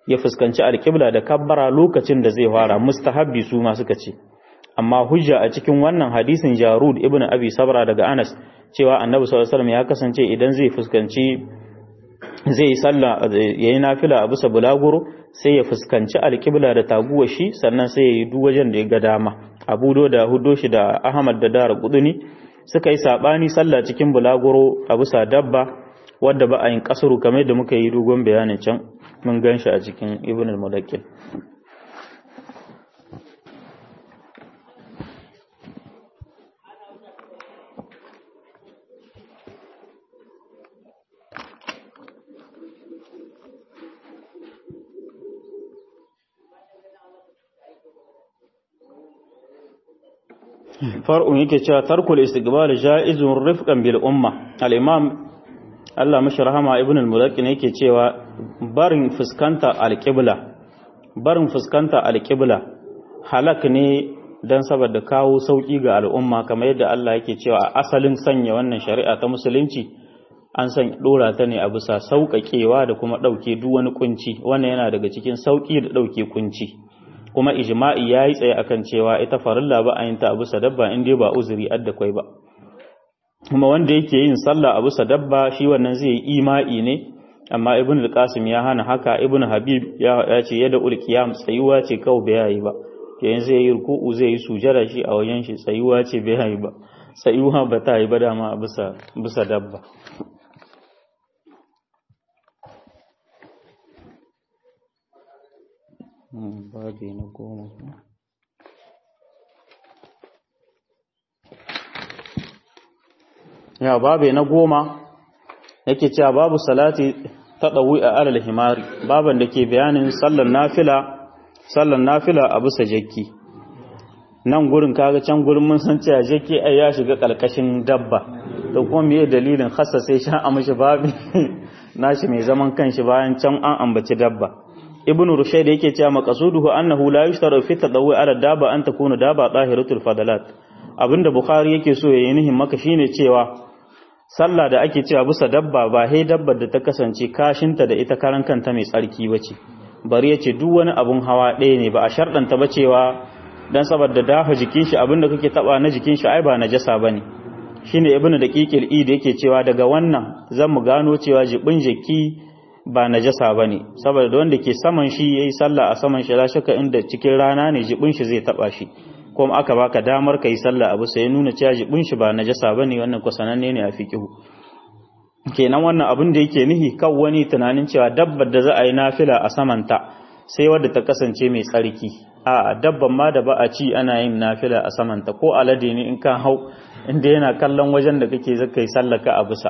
ya fuskanci alƙibla da kabbara lokacin da zai fara mustahabbi su ma suka ce amma hujja a cikin wannan hadisin Jarud ibn Abi Sabra daga Anas cewa Annabi sallallahu alaihi wasallam ya kasance idan zai fuskanci zai yi sallah yayi nafila a bisa bulaguro sai ya fuskanci alƙibla da taguwar shi sannan sai ya yi duk wajen da ya ga dama Abu da Hudo shi da Ahmad da Dara Quduni suka yi sabani sallah cikin bulaguro a bisa dabba wadda ba a yin kasuru kamar da muka yi dogon bayanin can mun gan shi a cikin Ibn al-Mulakkil far'un yake cewa tarkul istiqbal ja'izun rifqan bil umma al-imam Allah mashi rahama ibn al-mulaqqin yake cewa barin fuskanta al-qibla barin fuskanta al-qibla halak ne dan saboda kawo sauki ga al'umma kamar yadda Allah yake cewa a asalin sanya wannan shari'a ta musulunci an san dora ta ne a bisa sauƙaƙewa da kuma ɗauke duk wani kunci wannan yana daga cikin sauƙi da ɗauke kunci kuma ijma'i yayi tsaye akan cewa ita farilla ba a yin ta a bisa dabba in dai ba uzuri adda kwai ba kuma wanda yake yin sallah a bisa dabba shi wannan zai yi ima'i ne amma ibn al-qasim ya hana haka ibn habib ya ce yadda ul qiyam tsayuwa ce kawai bai yi ba yayin zai yi ruku'u zai yi sujada shi a wajen shi tsayuwa ce bai yi ba tsayuwa ba ta yi ba dama a bisa bisa dabba babi na goma ya babi na goma yake cewa babu salati ta ɗawi a alal himari baban da ke bayanin sallar nafila sallar nafila a bisa jakki nan gurin kaga can gurin mun san cewa jakki ai ya shiga ƙarƙashin dabba da kuma meye dalilin hassa sai sha a mishi babi nashi mai zaman kanshi bayan can an ambaci dabba ibnu rushayd yake cewa maqasuduhu annahu la yushtaru fi tadawwi ala daba an takuna daba tahiratul fadalat abinda bukhari yake so yayi nihin maka shine cewa sallah da ake cewa bisa dabba ba hai dabbar da ta kasance kashinta da ita karan kanta mai tsarki bace bari yace duk wani abun hawa ɗaya ne ba a sharɗanta ba cewa dan saboda dafa jikin shi abinda kake taba na jikin shi ai ba najasa bane shine ibnu daqiqil id yake cewa daga wannan zan mu gano cewa jibin jiki ba najasa bane saboda wanda ke saman shi yayi sallah a saman shi la shaka inda cikin rana ne jibin shi zai taba shi kuma aka baka damar kai sallah abu sai nuna cewa jibin shi ba najasa bane wannan ko sananne ne a fiqhu kenan wannan abin da yake nihi kan wani tunanin cewa dabbar da za a yi nafila a samanta sai wadda ta kasance mai tsarki a dabban ma da ba a ci ana yin nafila a samanta ko alade ne in ka hau inda yana kallon wajen da kake zaka yi sallaka a bisa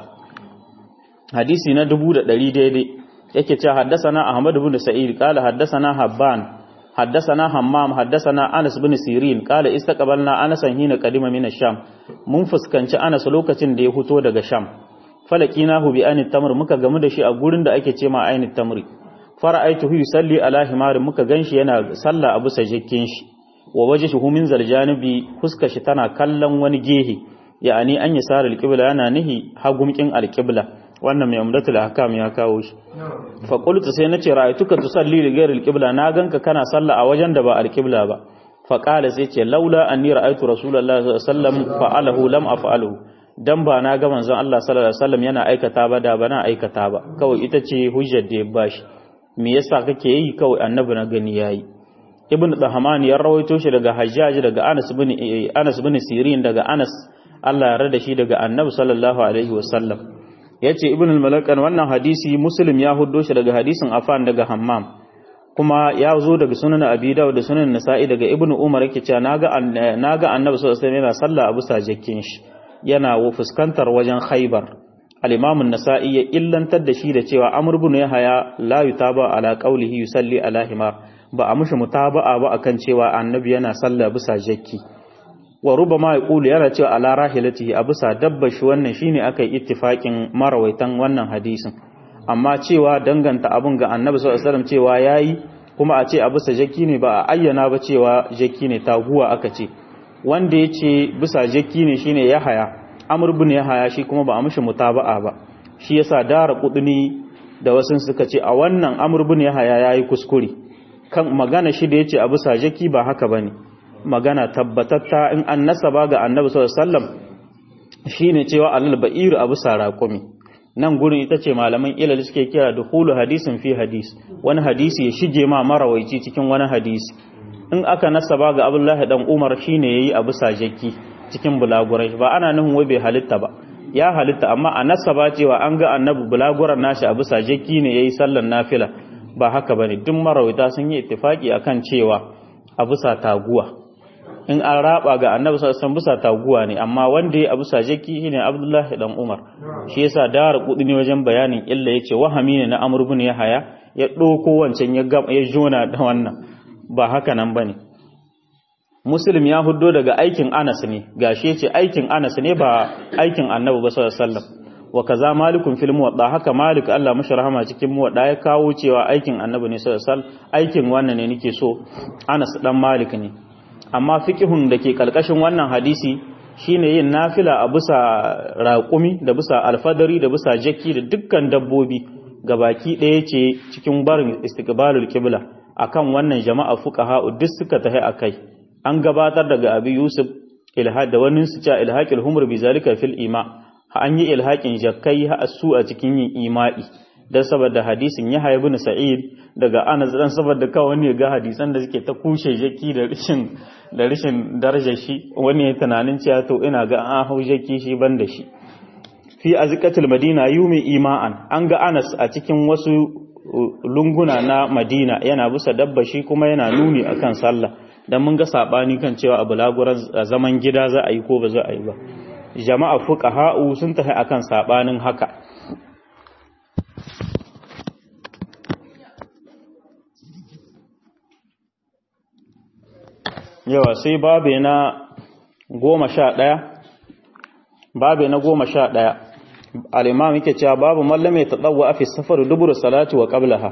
hadisi na dubu da ɗari daidai yake cewa haddasana ahmad ibn sa'id qala haddasana habban haddasana hammam haddasana anas ibn sirin qala istaqbalna anas hina qadima min ash-sham mun fuskanci anas lokacin da ya fito daga sham falakinahu bi anit tamr muka gamu da shi a gurin da ake ce ma ainit tamri fara'aituhu yusalli ala himar muka ganshi yana sallah a bisa jikin shi wa wajhuhu min zaljanibi fuskar shi tana kallon wani gehe ya'ani an yi sarar alqibla yana nihi hagumkin alqibla wannan mai umdatul ahkam ya kawo shi fa qultu sai nace ra'aytuka tusalli li ghayri alqibla na ganka kana sallah a wajen da ba alqibla ba fa qala sai ce laula anni ra'aytu rasulullahi sallallahu alaihi wasallam fa'alahu lam af'aluhu dan ba na ga manzon Allah sallallahu alaihi wasallam yana aikata ba da ba na aikata ba kawai ita ce hujjar da ya bashi me yasa kake yi kawai annabi na gani yayi ibn dahman ya rawaito shi daga hajjaj daga anas bin anas bin sirin daga anas Allah ya rada shi daga annabi sallallahu alaihi wasallam yace ibn al-malakan wannan hadisi muslim ya huddo shi daga hadisin afan daga hammam kuma ya zo daga sunan abi dawud da sunan nasa'i daga ibn umar yake cewa naga naga annabi sallallahu alaihi wasallam yana sallah abu sajakin shi yana fuskantar wajen khaybar al-imam an-nasa'i ya illantar da shi da cewa amr ibn yahya la yutaba ala qawlihi yusalli ala himar ba a mushi mutaba'a ba akan cewa annabi yana sallah bisa jakki wa rubama yaqulu yana cewa ala rahilatihi a bisa dabba shi wannan shine akai ittifaqin marawaitan wannan hadisin amma cewa danganta abun ga annabi sallallahu alaihi wasallam cewa yayi kuma a ce a bisa jakki ne ba a ayyana ba cewa jakki ne taguwa aka ce wanda yace bisa jakki ne shine yahaya amr ibn yahaya shi kuma ba a mushi mutaba'a ba shi yasa dara kuduni da wasu suka ce a wannan amr bin yahaya yayi kuskure kan magana shi da yace abu sajaki ba haka bane magana tabbatatta in an nasaba ga annabi sallallahu alaihi wasallam shine cewa alal ba'ir abu saraqumi nan gurin ita ce malaman ilal suke kira dukhulu hadisin fi hadis wani hadisi ya shige ma marawaici cikin wani hadisi in aka nasaba ga abdullahi dan umar shine yayi abu sajaki cikin bulagurai ba ana nufin wai bai halitta ba ya halitta amma a nasaba cewa an ga annabi bulaguran nashi abu sajaki ne yayi sallan nafila ba haka bane duk marawaita sun yi ittifaki akan cewa abu sa taguwa in an raba ga annabi sallallahu alaihi bisa taguwa ne amma wanda ya abu sajaki shine abdullahi dan umar shi yasa dara kudi ne wajen bayanin illa yace wahami ne na amr ibn yahaya ya doko wancan ya ya jona da wannan ba haka nan bane muslim ya huddo daga aikin anas ne gashi yace aikin anas ne ba aikin annabi ba sallallahu alaihi wasallam wa kaza malikun fil muwadda haka malik Allah mashi rahama cikin muwadda ya kawo cewa aikin annabi ne sallallahu alaihi wasallam aikin wannan ne nake so anas dan malik ne amma fiqhun da ke kalkashin wannan hadisi shine yin nafila a bisa raƙumi da bisa alfadari da bisa jaki da dukkan dabbobi gabaki ɗaya ce cikin barin istiqbalul qibla akan wannan jama'a fuqaha duk suka tahi akai an gabatar daga abi yusuf ilhad da wani su cewa ilhaqil humr bi zalika fil ima an yi ilhaqin jakkai ha su a cikin yin ima'i dan saboda hadisin Yahya ibn Sa'id daga Anas dan saboda kawai wani ga hadisan da suke ta kushe jaki da rishin da rishin darajar shi wani ya tunanin cewa to ina ga an hau jaki shi ban da shi fi azqatul madina yumi ima'an an ga Anas a cikin wasu lunguna na Madina yana bisa dabba shi kuma yana nuni akan sallah dan mun ga sabani kan cewa abu laguran zaman gida za a yi ko ba za a yi ba jama'a fuqaha'u sun tafi akan sabanin haka yawa sai babe na goma sha ɗaya babe na goma sha ɗaya al'imam yake cewa babu mallame ta ɗauwa a fi safar dubur salati wa ƙablaha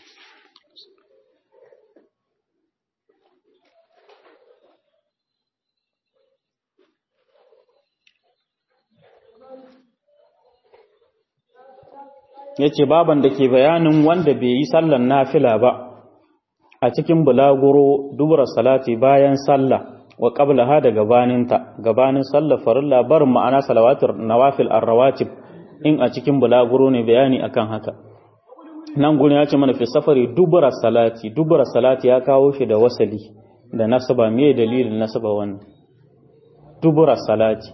ya ce baban da ke bayanin wanda bai yi sallan nafila ba a cikin bulaguro dubura salati bayan sallah wa qablaha da gabaninta gabanin sallar farilla barin ma'ana salawatul nawafil arrawatib in a cikin bulaguro ne bayani akan haka nan gurin ya ce mana fi safari dubura salati dubura salati ya kawo shi da wasali da nasaba me dalilin nasaba wannan dubura salati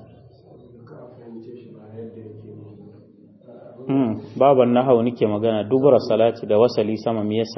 hmm baban nahawu nake magana dubura salati da wasali sama me yasa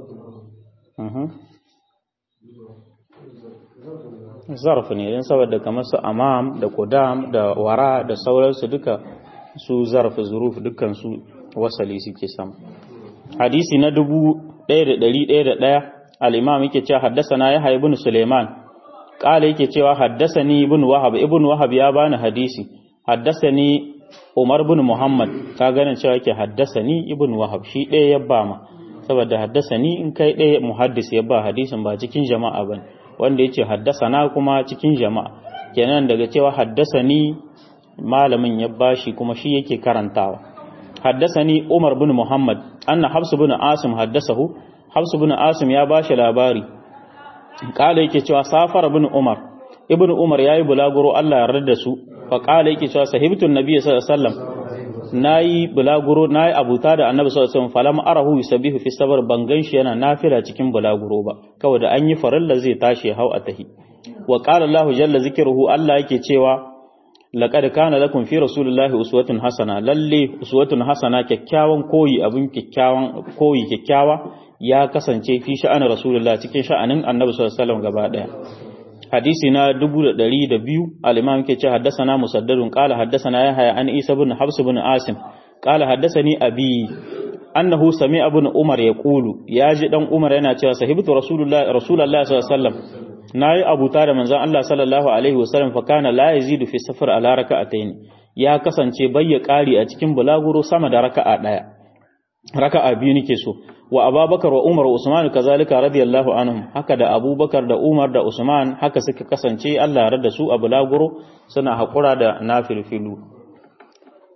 zarf ne don saboda kamar su amam da kudam da wara da sauransu duka su zarf zuruf dukkan su wasali suke sama hadisi na dubu ɗaya da ɗari ɗaya da ɗaya al'imam yake cewa haddasa na ya ibn suleiman ƙala yake cewa haddasa ni ibn wahab ibn wahab ya bani hadisi haddasa ni umar bin muhammad ka ganin cewa yake haddasa ni ibn wahab shi ɗaya ya ba ma saboda haddasa ni in kai ɗaya muhaddis ya ba hadisin ba cikin jama'a ba wanda ya ce haddasa na kuma cikin jama'a kenan daga cewa haddasa ni malamin ya bashi kuma shi yake karantawa haddasa ni umar bin muhammad anna hafsu bin asim haddasahu hafsu bin asim ya bashi labari kala yake cewa safar bin umar ibn umar yayi bulaguro Allah ya yarda da su fa kala yake cewa sahibtun nabiy sallallahu alaihi wasallam nayi bulaguro nayi abuta da annabi sallallahu alaihi wasallam falam arahu yusabbihu fi sabr bangan shi yana nafila cikin bulaguro ba kawai da an yi farilla zai tashi hau a tahi wa qala Allah jalla zikruhu Allah yake cewa laqad kana lakum fi rasulillahi uswatun hasana lalle uswatun hasana kyakkyawan koyi abin kyakkyawan koyi kyakkyawa ya kasance fi sha'anin rasulullah cikin sha'anin annabi sallallahu alaihi wasallam gaba daya hadisi na 1102 al-imam yake ce haddathana musaddadun qala haddathana yahya an isa ibn habs ibn asim qala haddathani abi annahu sami'a ibn umar yaqulu yaji dan umar yana cewa sahibtu rasulullah rasulullah sallallahu alaihi wasallam nayi abuta da manzon Allah sallallahu alaihi wasallam fa kana la yazidu fi safar ala raka'atayn ya kasance bayya kari a cikin bulaguro sama da raka'a daya raka'a biyu nake so wa abubakar wa umar wa usman kazalika radiyallahu anhum haka da abubakar da umar da usman haka suka kasance Allah ya rada su a bulaguro suna hakura da nafilfilu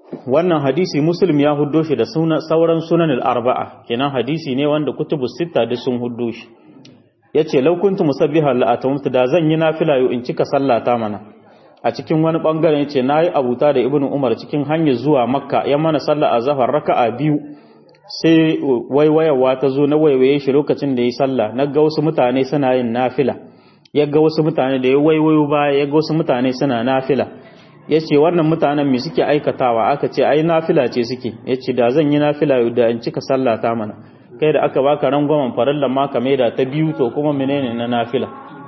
wannan hadisi muslim ya huddo shi da sauran sunan al-arba'a kenan hadisi ne wanda kutubu sita da sun huddo shi yace law kuntu musabbihan la atamtu da zan yi nafila yau in cika sallata mana a cikin wani bangaren yace nayi abuta da ibnu umar cikin hanyar zuwa makka ya mana sallah azhar raka'a biyu sai waiwayawa ta zo na waiwaye shi lokacin da yi sallah na ga wasu mutane suna yin nafila ya ga wasu mutane da ya waiwayo baya ya ga wasu mutane suna nafila ya ce wannan mutanen me suke aikatawa aka ce ai nafila ce suke ya ce da zan yi nafila da in cika sallah ta mana kai da aka baka rangwamen farillan ma ka maida ta biyu to kuma menene na nafila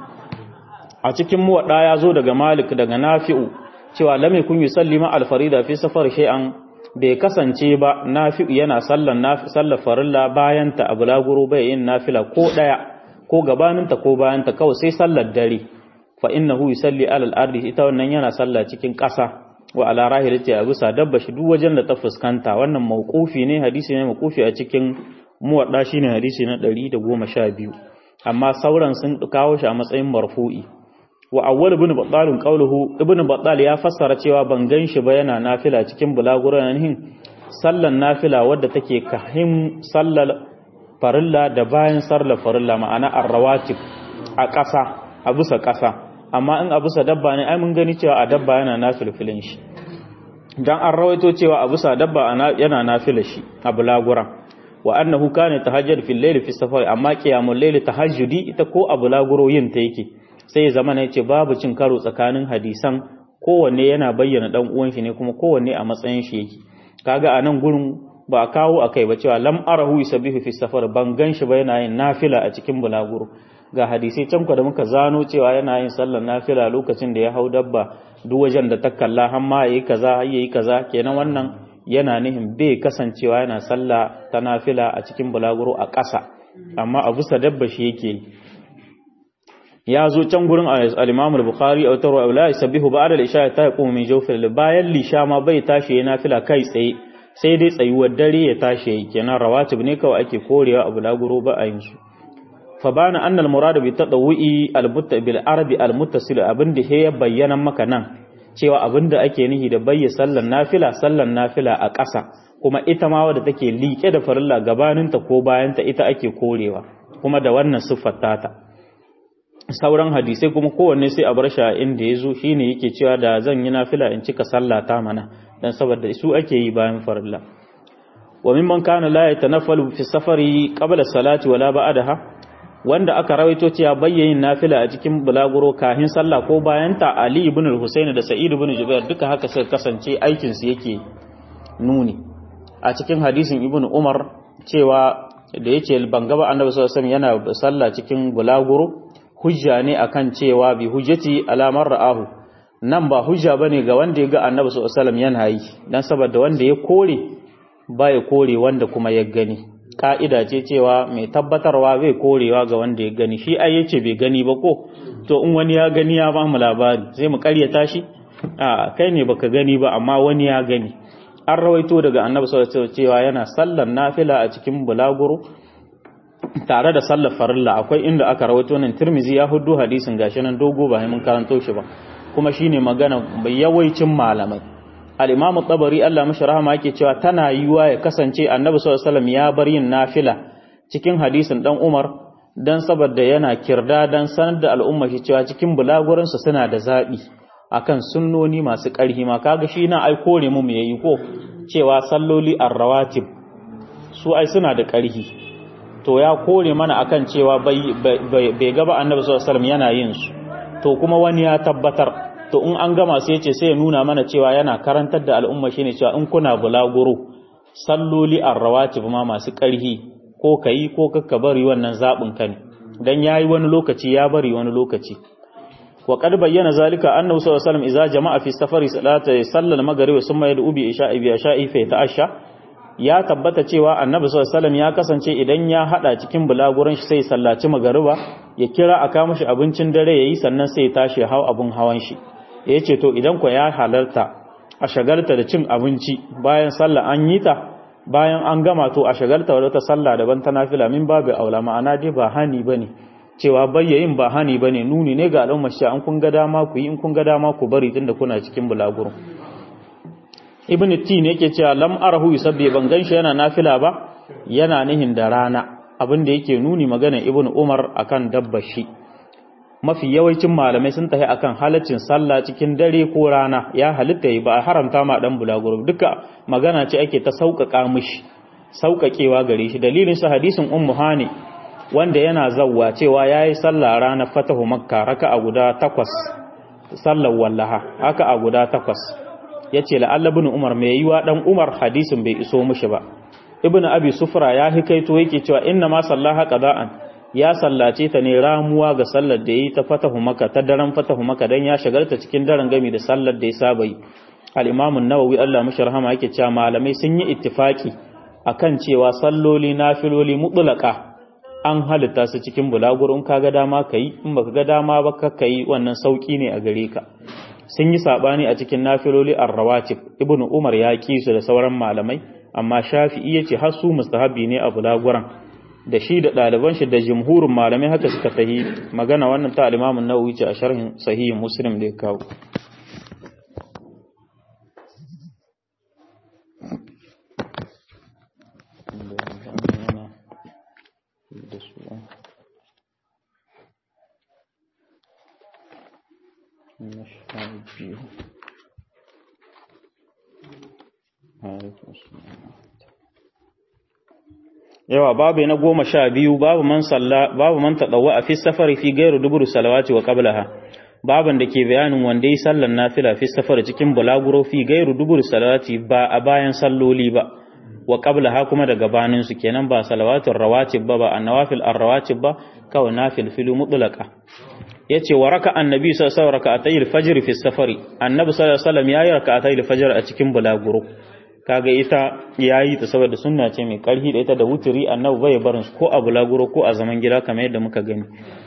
a cikin muwadda ya zo daga malik daga nafi'u cewa lam yakun yusalli ma al-farida fi safar shay'an bai kasance ba nafi'u yana sallan sallar farilla bayan ta abu laguro bai yin nafila ko daya ko gabaninta ko bayanta kawai sai sallar dare fa innahu yusalli ala al-ardi ita wannan yana sallah cikin ƙasa wa ala rahilati a bisa dabba shi duk wajen da ta fuskanta wannan mauqufi ne hadisi ne mauqufi a cikin muwadda shine hadisi na 112 amma sauran sun kawo shi a matsayin marfu'i wa awwal ibn battal qawluhu ibn battal ya fassara cewa ban gan shi ba yana nafila cikin bulaguran hin sallan nafila wadda take kahim sallal farilla da bayan sallar farilla ma'ana arrawatib a ƙasa a bisa ƙasa amma in a bisa dabba ne ai mun gani cewa a dabba yana nafilfilin shi dan an rawaito cewa a bisa dabba yana nafila shi a bulaguran wa annahu kana tahajjud fil layl fi safar amma qiyamul layl tahajjudi ita ko a bulaguro yin ta yake sai zama ne ce babu cin karo tsakanin hadisan kowanne yana bayyana dan uwan shi ne kuma kowanne a matsayin shi yake kaga a nan gurin ba a kawo akai ba cewa lam arahu yusabbihu fi safar ban gan shi ba yana yin nafila a cikin bulaguro ga hadisai can da muka zano cewa yana yin sallar nafila lokacin da ya hau dabba duk wajen da ta kalla har ma yayi kaza yayi kaza kenan wannan yana nihin bai kasancewa yana sallah ta nafila a cikin bulaguro a ƙasa amma a bisa dabba shi yake ya zo can gurin al-Imam al-Bukhari a tarwa la yasbihu ba'da al-isha ta yaqumu min jawfil bayan lisha ma bai tashi yana nafila kai tsaye sai dai tsayuwar dare ya tashi kenan rawatib ne kawai ake korewa a bulaguro ba a yin su فبان أن المراد بالتطوعي المت بالعرب المتصل abinda he ya bayyana maka nan cewa abinda ake nihi da bayya sallan nafila sallan nafila a ƙasa kuma ita ma wadda take liƙe da farilla gabaninta ko bayanta ita ake korewa kuma da wannan siffar tata sauran hadisai kuma kowanne sai a bar shi inda ya zo shine yake cewa da zan yi nafila in cika sallata mana dan saboda su ake yi bayan farilla wa mimman kana la yatanaffalu fi safari qabla salati wala ba'daha wanda aka rawaito cewa bayyayin nafila a cikin bulaguro kahin sallah ko bayan ta Ali ibn al-Husayn da Sa'id ibn Jubair duka haka suka kasance aikin su yake nuni a cikin hadisin Ibn Umar cewa da yake bangaba Annabi sallallahu alaihi wasallam yana sallah cikin bulaguro hujja ne akan cewa bi hujjati alamar ra'ahu nan ba hujja bane ga wanda ya ga Annabi sallallahu alaihi wasallam yana yi dan saboda wanda ya kore baya kore wanda kuma ya gani ka'ida ce cewa mai tabbatarwa bai korewa ga wanda ya gani shi ai yace bai gani ba ko to in wani ya gani ya ba mu labari sai mu karyata shi a kai ne baka gani ba amma wani ya gani an rawaito daga annabi sallallahu alaihi cewa yana sallar nafila a cikin bulaguro tare da sallar farilla akwai inda aka rawaito nan Tirmizi ya hudu hadisin gashi nan dogo ba mun karanto shi ba kuma shine magana yawaicin malamai al-Imam tabari Allah mashi rahama yake cewa tana yiwa ya kasance Annabi sallallahu alaihi wasallam ya bar yin nafila cikin hadisin dan Umar dan saboda yana kirda dan sanar da al'umma shi cewa cikin bulagurin su suna da zabi akan sunnoni masu ƙarhi ma kaga shi na ai kore mu mu yayi ko cewa salloli ar-rawatib su ai suna da ƙarhi to ya kore mana akan cewa bai bai gaba Annabi sallallahu alaihi wasallam yana yin su to kuma wani ya tabbatar to in an gama sai ce sai ya nuna mana cewa yana karantar da al'umma shine cewa in kuna bulaguro salloli arrawatib ma masu ƙarhi ko kai ko kakka bari wannan zabin ka ne dan yayi wani lokaci ya bari wani lokaci wa qad bayyana zalika annahu sallallahu alaihi wasallam idza jama'a fi safari salata sallal maghrib summa yad'u bi isha'i bi isha'i fa ta'asha ya tabbata cewa annabi sallallahu alaihi wasallam ya kasance idan ya hada cikin bulaguran shi sai sallaci magariba ya kira aka mishi abincin dare yayi sannan sai ya tashi hau abun hawan shi ya ce to idan ku ya halarta a shagalta da cin abinci bayan sallah an yi ta bayan an gama to a shagalta wadda sallah daban ta nafila min babu aula ma'ana dai ba hani bane cewa bayyayin ba hani bane nuni ne ga al'ummar shi an kun ga dama ku yi in kun ga dama ku bari tunda kuna cikin bulaguro ibn tin yake cewa lam arahu yusabbi ban ganshi yana nafila ba yana nihin da rana abin da yake nuni magana ibn umar akan dabbar shi mafi yawancin malamai sun tafi akan halaccin sallah cikin dare ko rana ya halitta yi ba a haramta ma dan bulaguro duka magana ce ake ta sauƙaƙa mishi sauƙaƙewa gare shi dalilin sa hadisin ummu hani wanda yana zawwa cewa yayi sallah ranar fatahu makka raka'a guda takwas sallar wallaha haka a guda takwas yace la'alla ibn umar mai yiwa dan umar hadisin bai iso mishi ba ibn abi sufra ya hikaito yake cewa inna ma sallaha qada'an ya sallace ta ne ramuwa ga sallar da yi ta fatahu maka ta daren fatahu maka dan ya shagalta cikin daren gami da sallar da ya saba yi al-imam an-nawawi Allah mashi rahama yake cewa malamai sun yi ittifaki akan cewa salloli nafiloli mutlaka an halitta su cikin bulaguro in kaga dama kai in baka ga dama ba ka kai wannan sauki ne a gare ka sun yi sabani a cikin nafiloli ar-rawatib ibnu umar ya ki su da sauran malamai amma shafi'i yace har su mustahabi ne a bulaguran da shi da ɗaliban shi da jumhurin malamai haka suka tahi magana wannan ta alimamin nawawi ce a sharhin sahihin muslim da ya kawo yawa babu na goma sha biyu babu man salla babu man tadawwa a fi safari fi gairu duburu salawati wa qablaha baban da ke bayanin wanda yi sallan nafila fi safari cikin bulaguro fi gairu duburu salawati ba a bayan salloli ba wa qablaha kuma da gabanin su kenan ba salawatul rawatib ba ba annawafil arrawatib ba kawai nafil filu mutlaqa yace wa raka annabi sallallahu alaihi wasallam raka'atay al-fajr fi safari annabi sallallahu alaihi wasallam yayi raka'atay al-fajr a cikin bulaguro kaga ita yayi ta saboda sunna ce mai karfi da ita da wuturi annabi bai barin ko a bulaguro ko a zaman gida kamar yadda muka gani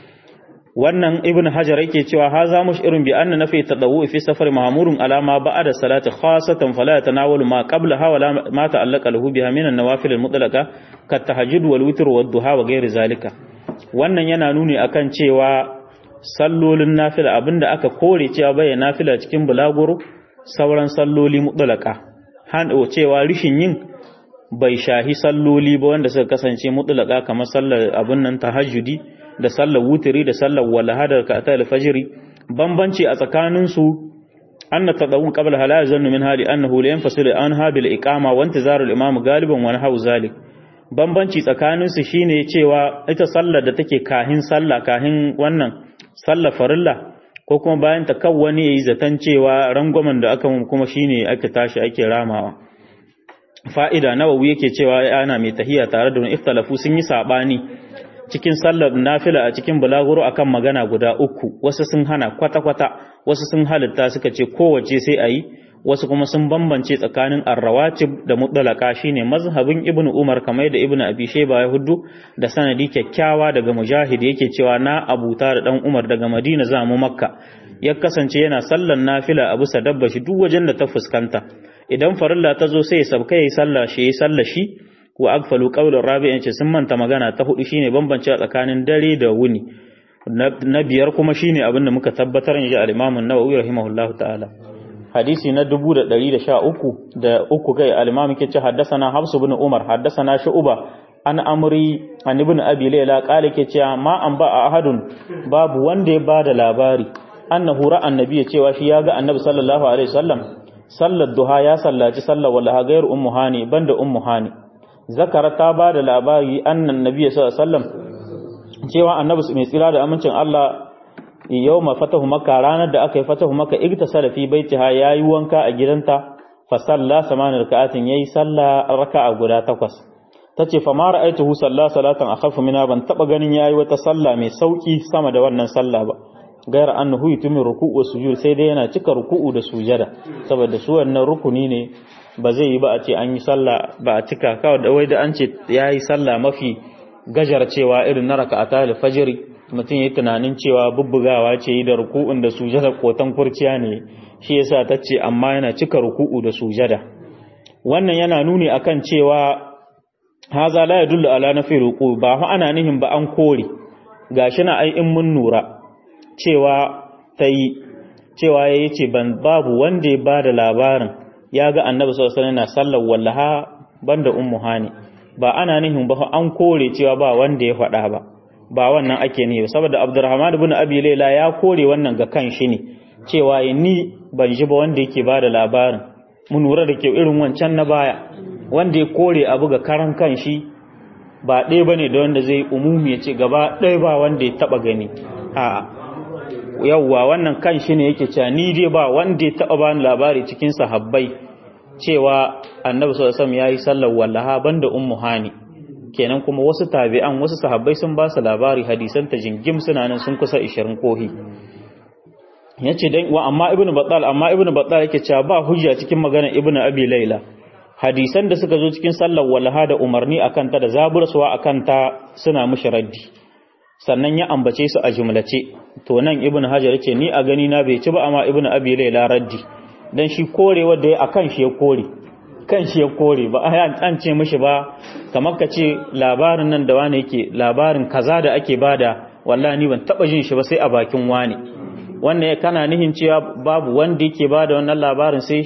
wannan ibn hajar yake cewa haza irin bi anna nafi tadawu fi safar mahmurun alama ba'da salati khasatan fala yatanawalu ma qabla ha wala ma ta'allaqa lahu biha min an-nawafil al-mutlaqa ka tahajjud wal witr wad duha wa ghairi zalika wannan yana nuni akan cewa sallolin nafila abinda aka kore cewa bai nafila cikin bulaguro sauran salloli mutlaqa hando cewa rishin yin bai shahi salloli ba wanda suka kasance mutlaka kamar sallar abin nan tahajjudi da sallar wutiri da sallar walahadar ka ta alfajiri bambanci a tsakanin su anna tadawun qabla hala yazannu min hali annahu la yanfasilu an habil iqama wa intizarul imam galiban wa nahu zalik bambanci tsakanin su shine cewa ita sallar da take kahin sallah kahin wannan sallar farilla ko kuma bayan ta kawwani yayi zaton cewa rangwamen da aka kuma shine aka tashi ake ramawa fa'ida nawawi yake cewa ana mai tahiya tare da iftalafu sun yi sabani cikin sallar nafila a cikin bulaguro akan magana guda uku wasu sun hana kwata-kwata wasu sun halitta suka ce kowace sai a yi wasu kuma sun bambance tsakanin arrawatib da mutlaka shine mazhabin ibnu umar kamar da ibnu abi shayba ya huddu da sanadi kyakkyawa daga mujahid yake cewa na abuta da dan umar daga madina za mu makka ya kasance yana sallar nafila a bisa dabba shi duk wajen da ta fuskanta idan farilla ta zo sai ya sabka yayi sallah shi yayi sallah shi wa agfalu qawlan rabi'in ce sun manta magana ta hudu shine bambance tsakanin dare da wuni na biyar kuma shine abin da muka tabbatar in ji al-Imam an-Nawawi rahimahullahu ta'ala hadisi na 1113 da uku kai al-Imam yake ce haddathana Hafs ibn Umar haddathana Shu'ba an amri an ibn Abi Layla qala yake cewa ma an ba ahadun babu wanda ya bada labari annahu ra'a annabi cewa shi ya ga annabi sallallahu alaihi wasallam sallar duha ya sallaci sallar wallaha gairu ummu hani banda ummu hani zakara ta ba da labari annan nabi sallallahu alaihi wasallam cewa annabi mai tsira da amincin Allah yawma fatahu makka ranar da aka yi fatahu makka igtasala fi baitiha yayi wanka a gidanta fa salla samanin raka'atin yayi salla raka'a guda takwas tace fa ma ra'aytuhu salla salatan akhafu minha ban taba ganin yayi wata salla mai sauki sama da wannan salla ba gaira annahu yutumi ruku'u sujud sai dai yana cika ruku'u da sujada saboda su wannan rukuni ne ba zai yi ba a ce an yi sallah ba a cika kawai da wai da an ce yayi sallah mafi gajar cewa irin na raka'ata al-fajr mutum yayi tunanin cewa bubbugawa ce yi da ruku'un da sujada kotan kurciya ne shi yasa tace amma yana cika ruku'u da sujada wannan yana nuni akan cewa haza la yadullu ala nafi ruku ba fa ana nihin ba an kore gashi na ai in mun nura cewa ta yi cewa ya ce babu wanda ya ba da labarin ya ga annabi sallallahu alaihi wasallam na sallar wallaha banda ummu hani ba ana nihin ba an kore cewa ba wanda ya faɗa ba ba wannan ake ne saboda Abdurrahman ibn Abi Layla ya kore wannan ga kan shi ne cewa ni ban ji ba wanda yake bada labarin mun lura da ke irin wancan na baya wanda ya kore abu ga karan kan shi ba ɗaya bane da wanda zai umumi ya ce gaba ɗaya ba wanda ya taba gani a'a yawwa wannan kan shi ne yake cewa ni dai ba wanda ya taba bani labari cikin sahabbai cewa annabi sallallahu alaihi wasallam yayi sallar wallaha banda ummu hani kenan kuma wasu tabi'an wasu sahabbai sun ba su labari hadisan ta jingim suna nan sun kusa 20 kohi yace dan wa amma ibnu battal amma ibnu battal yake cewa ba hujja cikin magana ibnu abi laila hadisan da suka zo cikin sallar wallaha da umarni akan ta da zabursuwa akan ta suna mushi raddi sannan ya ambace su a jumlace to nan ibnu hajar yace ni a gani na bai ci ba amma ibnu abi laila raddi dan shi korewar da ya akan shi ya kore kan shi ya kore ba an ce mishi ba kamar ka ce labarin nan da wani yake labarin kaza da ake bada wallahi ni ban taba jin shi ba sai a bakin wani wannan kana nihin cewa babu wanda yake bada wannan labarin sai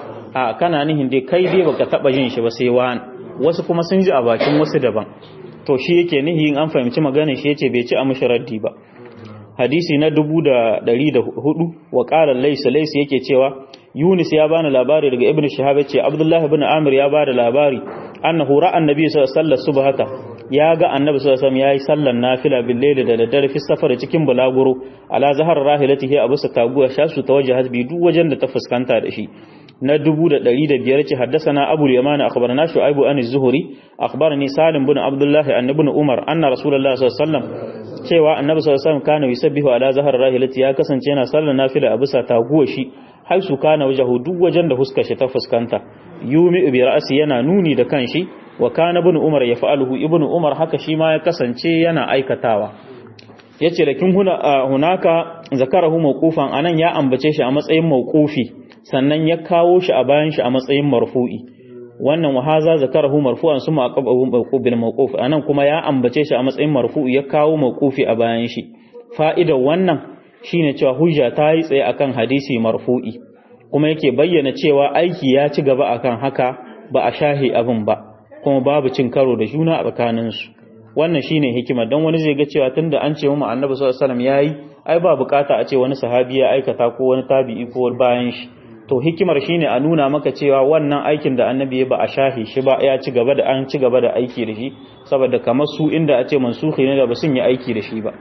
a kana nihin dai kai dai baka taba jin shi ba sai wani wasu kuma sun ji a bakin wasu daban to shi yake nihin an fahimci maganar shi yace bai ci a mishi raddi ba hadisi na dubu da ɗari da hudu wa ƙarar laisa laisa yake cewa Yunus ya bani labari daga Ibn Shihab yace Abdullah ibn Amir ya bada labari annahu ra'a annabi sallallahu alaihi wasallam subhata ya ga annabi sallallahu alaihi wasallam yayi sallan nafila bil layli da daddare fi safar cikin bulaguro ala zahar rahilatihi abu sa taguwa shasu tawajjahat bi duk wajen da ta fuskanta da shi na dubu da ɗari da biyar ce haddasana abu yamani akhbarana shu'aibu an az-zuhri akhbarani salim bin abdullah an ibn umar anna rasulullah sallallahu alaihi wasallam cewa annabi sallallahu alaihi wasallam kana yusabbihu ala zahar rahilati ya kasance yana sallar nafila a bisa taguwa shi haisu kana wajahu duk wajen da huskar shi ta fuskanta yumi bi ra'si yana nuni da kanshi wa kana ibn umar yaf'aluhu ibn umar haka shi ma ya kasance yana aikatawa yace lakin huna hunaka zakarahu mawqufan anan ya ambace shi a matsayin mawqufi sannan ya kawo shi a bayan shi a matsayin marfu'i wannan wahaza zakarahu marfu'an suma aqabahu bil mawquf anan kuma ya ambace shi a matsayin marfu'i ya kawo mawqufi a bayan shi fa'idar wannan shine cewa hujja ta yi tsaye akan hadisi marfu'i kuma yake bayyana cewa aiki ya ci gaba akan haka ba a shahi abin ba kuma babu cin karo da juna a tsakaninsu wannan shine hikima dan wani zai ga cewa tunda an ce mu annabi sallallahu alaihi wasallam yayi ai ba bukata a ce wani sahabi ya aikata ko wani tabi'i ko bayan shi to hikimar shine a nuna maka cewa wannan aikin da annabi ya ba a shahi shi ba ya ci gaba da an ci gaba da aiki da shi saboda kamar su inda a ce mansukhi ne da ba sun yi aiki da shi ba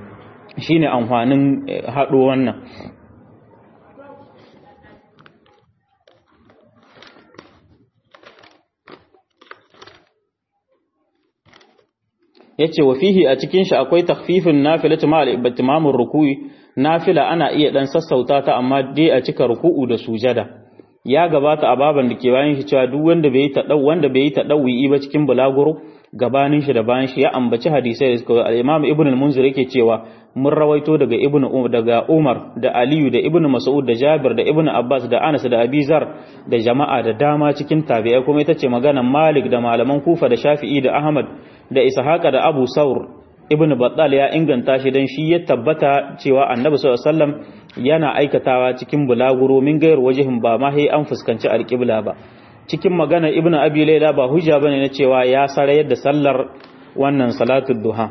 shine amfanin haɗo wannan yace wa fihi a cikin shi akwai takhfifin nafilatu ma al-ibtimamur ruku'i nafila ana iya dan sassauta ta amma dai a cika ruku'u da sujada ya gabata a baban da ke bayan shi cewa duk wanda bai ta wanda bai ta dawi ba cikin bulaguro gabanin shi da bayan shi ya ambaci hadisai da suka al-Imam Ibn al-Munzir yake cewa mun rawaito daga Ibn Umar daga Umar da Aliyu da Ibn Mas'ud da Jabir da Ibn Abbas da Anas da Abi Zar da jama'a da dama cikin tabi'ai kuma ita ce maganar Malik da malaman Kufa da Shafi'i da Ahmad da Ishaqa da Abu Saur Ibn Battal ya inganta shi dan shi ya tabbata cewa Annabi sallallahu alaihi wasallam yana aikatawa cikin bulaguro min gayar wajihin ba ma sai an fuskanci alƙibla ba cikin magana ibnu abi laila ba hujja bane na cewa ya sarayar da sallar wannan salatul duha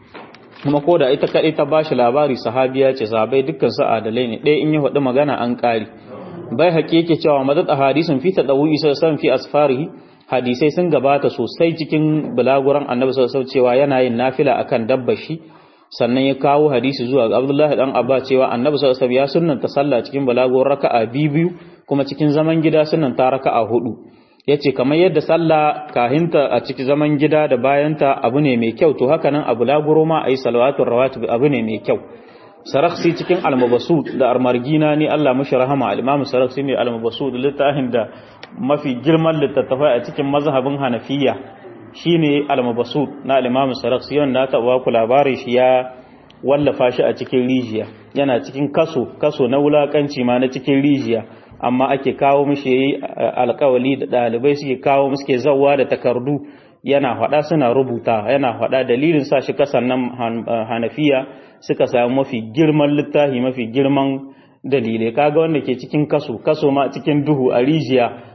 kuma ko da ita kadai ta bashi labari sahabiya ce sahabbai dukkan su adalai ne ɗaya in ya faɗi magana an ƙari bai haƙi yake cewa madad a hadisin fi tadawi sallallahu fi asfarihi hadisai sun gabata sosai cikin bulaguran annabi sallallahu cewa yana yin nafila akan dabbar shi sannan ya kawo hadisi zuwa ga Abdullahi dan Abba cewa Annabi sallallahu alaihi wasallam ya sunnanta sallah cikin balago raka'a biyu kuma cikin zaman gida sunnanta raka'a hudu yace kamar yadda sallah kahinta a cikin zaman gida da bayanta abu ne mai kyau to haka nan a bulaguro ma ayi salawatul rawatib abu ne mai kyau sarakhsi cikin al-mabsut da armargina ni Allah mushi rahama al-imam sarakhsi ne al-mabsut littafin da mafi girman littattafai a cikin mazhabin Hanafiya shine al-mabsut na al-imam sarakhsi wanda ta ba ku labari shi ya wallafa shi a cikin rijiya yana cikin kaso kaso na wulakanci ma na cikin rijiya amma ake kawo mishi yayi alƙawali da dalibai suke kawo suke zawwa da takardu yana faɗa suna rubuta yana faɗa dalilin sa shi kasan nan hanafiya suka samu mafi girman littafi mafi girman dalilai kaga wanda ke cikin kaso kaso ma cikin duhu a rijiya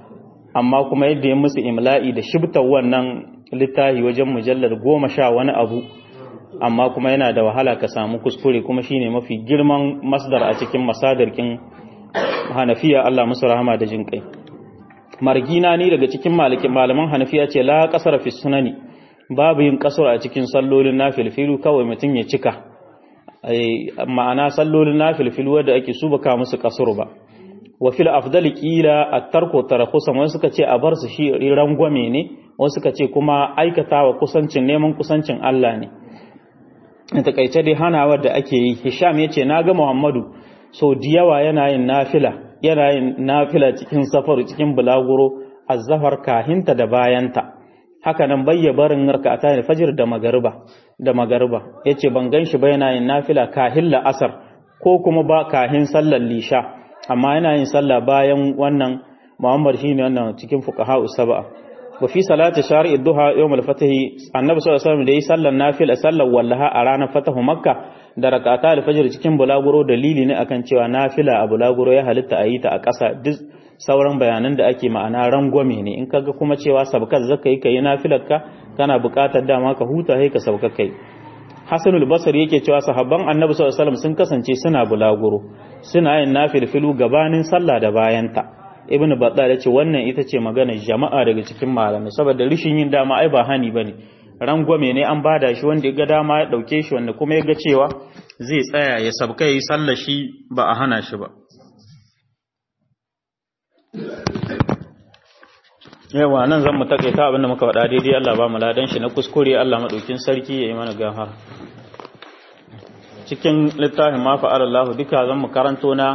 amma kuma yadda ya musu imla'i da shibtar wannan littafi wajen mujallar goma sha wani abu amma kuma yana da wahala ka samu kuskure kuma shine mafi girman masdar a cikin masadarkin hanafiya Allah musu rahama da jin kai margina ne daga cikin malaman hanafiya ce la kasar fi sunani babu yin kasar a cikin sallolin nafilfilu kawai mutum ya cika ma'ana sallolin nafilfilu wadda ake su baka musu kasar ba wa fil afdali qila at-tarku tarakhusan wasu suka ce a bar su shi rangwame ne wasu suka ce kuma aikatawa kusancin neman kusancin Allah ne in takaice dai hanawa da ake yi Hisham yace naga Muhammadu so diyawa yana yin nafila yana yin nafila cikin safaru cikin bulaguro azzafar kahinta da bayanta haka nan bayya barin rak'ata ne fajr da magariba da magariba yace ban ganshi ba yana yin nafila kahin la'asar ko kuma ba kahin sallar lisha amma yana yin sallah bayan wannan Muhammad shine wannan cikin fuqaha sab'a wa fi salati shari'i duha yawm al-fath annabi sallallahu alaihi wasallam da yi sallar nafila sallar wallaha a ranar fatahu makka da rak'ata al-fajr cikin bulaguro dalili ne akan cewa nafila a bulaguro ya halitta a yi ta a ƙasa duk sauran bayanan da ake ma'ana rangwame ne in kaga kuma cewa sabkar zaka yi kai nafilar ka kana buƙatar dama ka huta sai ka sauka kai Hassanul Basri yake cewa sahabban Annabi sallallahu alaihi wasallam sun kasance suna bulaguro suna yin nafilfilu gabanin sallah da bayanta Ibn Battal yace wannan ita ce magana jama'a daga cikin malamai saboda rishin yin dama ai ba hani bane rangwame ne an bada shi wanda ya ga dama ya dauke shi wanda kuma ya ga cewa zai tsaya ya sabka yi sallar shi ba a hana shi ba yawa nan zan mu takaita abinda muka faɗa daidai Allah ba mu ladan shi na kuskure Allah madaukin sarki yayi mana gafara cikin littafin ma fa'ala Allah duka zan mu karanto na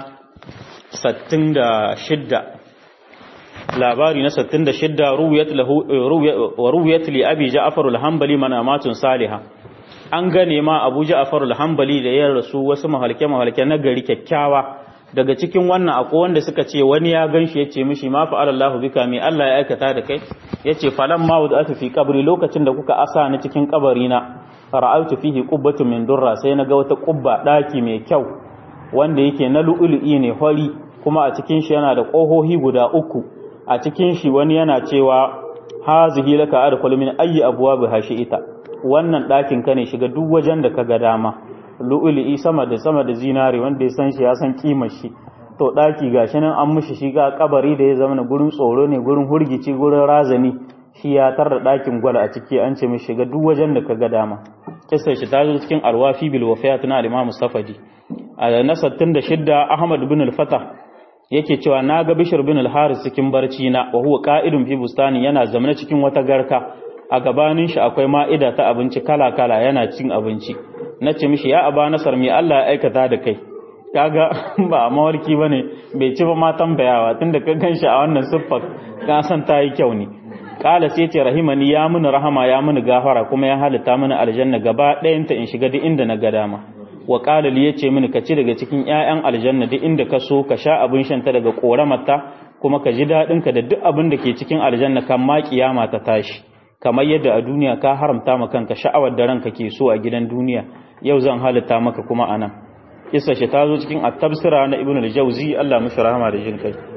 66 labari na 66 ruwiyat lahu wa ruwiyat li abi ja'far al-hanbali manamatun salihah an gane ma abu ja'far al-hanbali da ya rasu wasu mahalke mahalke na gari kyakkyawa daga cikin wannan akwai wanda suka ce wani ya ganshi yace mishi ma fa Allahu bika mi Allah ya aikata da kai yace falan ma wada'atu fi qabri lokacin da kuka asa ni cikin kabari na ra'aytu fihi qubbatun min durra sai naga wata qubba daki mai kyau wanda yake na lu'lu'i ne hori kuma a cikin shi yana da kohohi guda uku a cikin shi wani yana cewa hazihi laka adkhulu min ayyi abwabi hashi'ita wannan dakin ka ne shiga duk wajen da kaga dama lu'ulu'i sama da sama da zinare wanda ya san shi ya san kimar shi to daki gashi nan an mushi shi ga kabari da ya zama gurin tsoro ne gurin hurgici gurin razani shi ya tarda dakin gwal a ciki an ce mishi ga duk wajen da kaga dama kissa shi ta zo cikin alwafi bil wafiyat na al-imam safadi a na 66 ahmad bin al-fatah yake cewa na ga bishir bin al-haris cikin barci na wa huwa qa'idun fi bustani yana zamana cikin wata garka a gabanin shi akwai ma'ida ta abinci kala-kala yana cin abinci na ce mishi ya aba nasar mai Allah ya aikata da kai kaga ba a mawarki ba ne bai ci ba ma tambayawa tun da ka gan shi a wannan siffar ka san ta yi kyau ne kala sai ce rahimani ya mini rahama ya mini gafara kuma ya halitta mini aljanna gaba ɗayanta in shiga duk inda na ga dama wa kala li yace mini ka ci daga cikin ƴaƴan aljanna duk inda ka so ka sha abin shanta daga koramarta kuma ka ji daɗin ka da duk abin da ke cikin aljanna kan ma kiyama ta tashi kamar yadda a duniya ka haramta ma kanka sha'awar da ranka ke so a gidan duniya yau zan halitta maka kuma anan kissa shi ta zo cikin at-tabsira na ibnu al-jawzi Allah mishi rahama da jin kai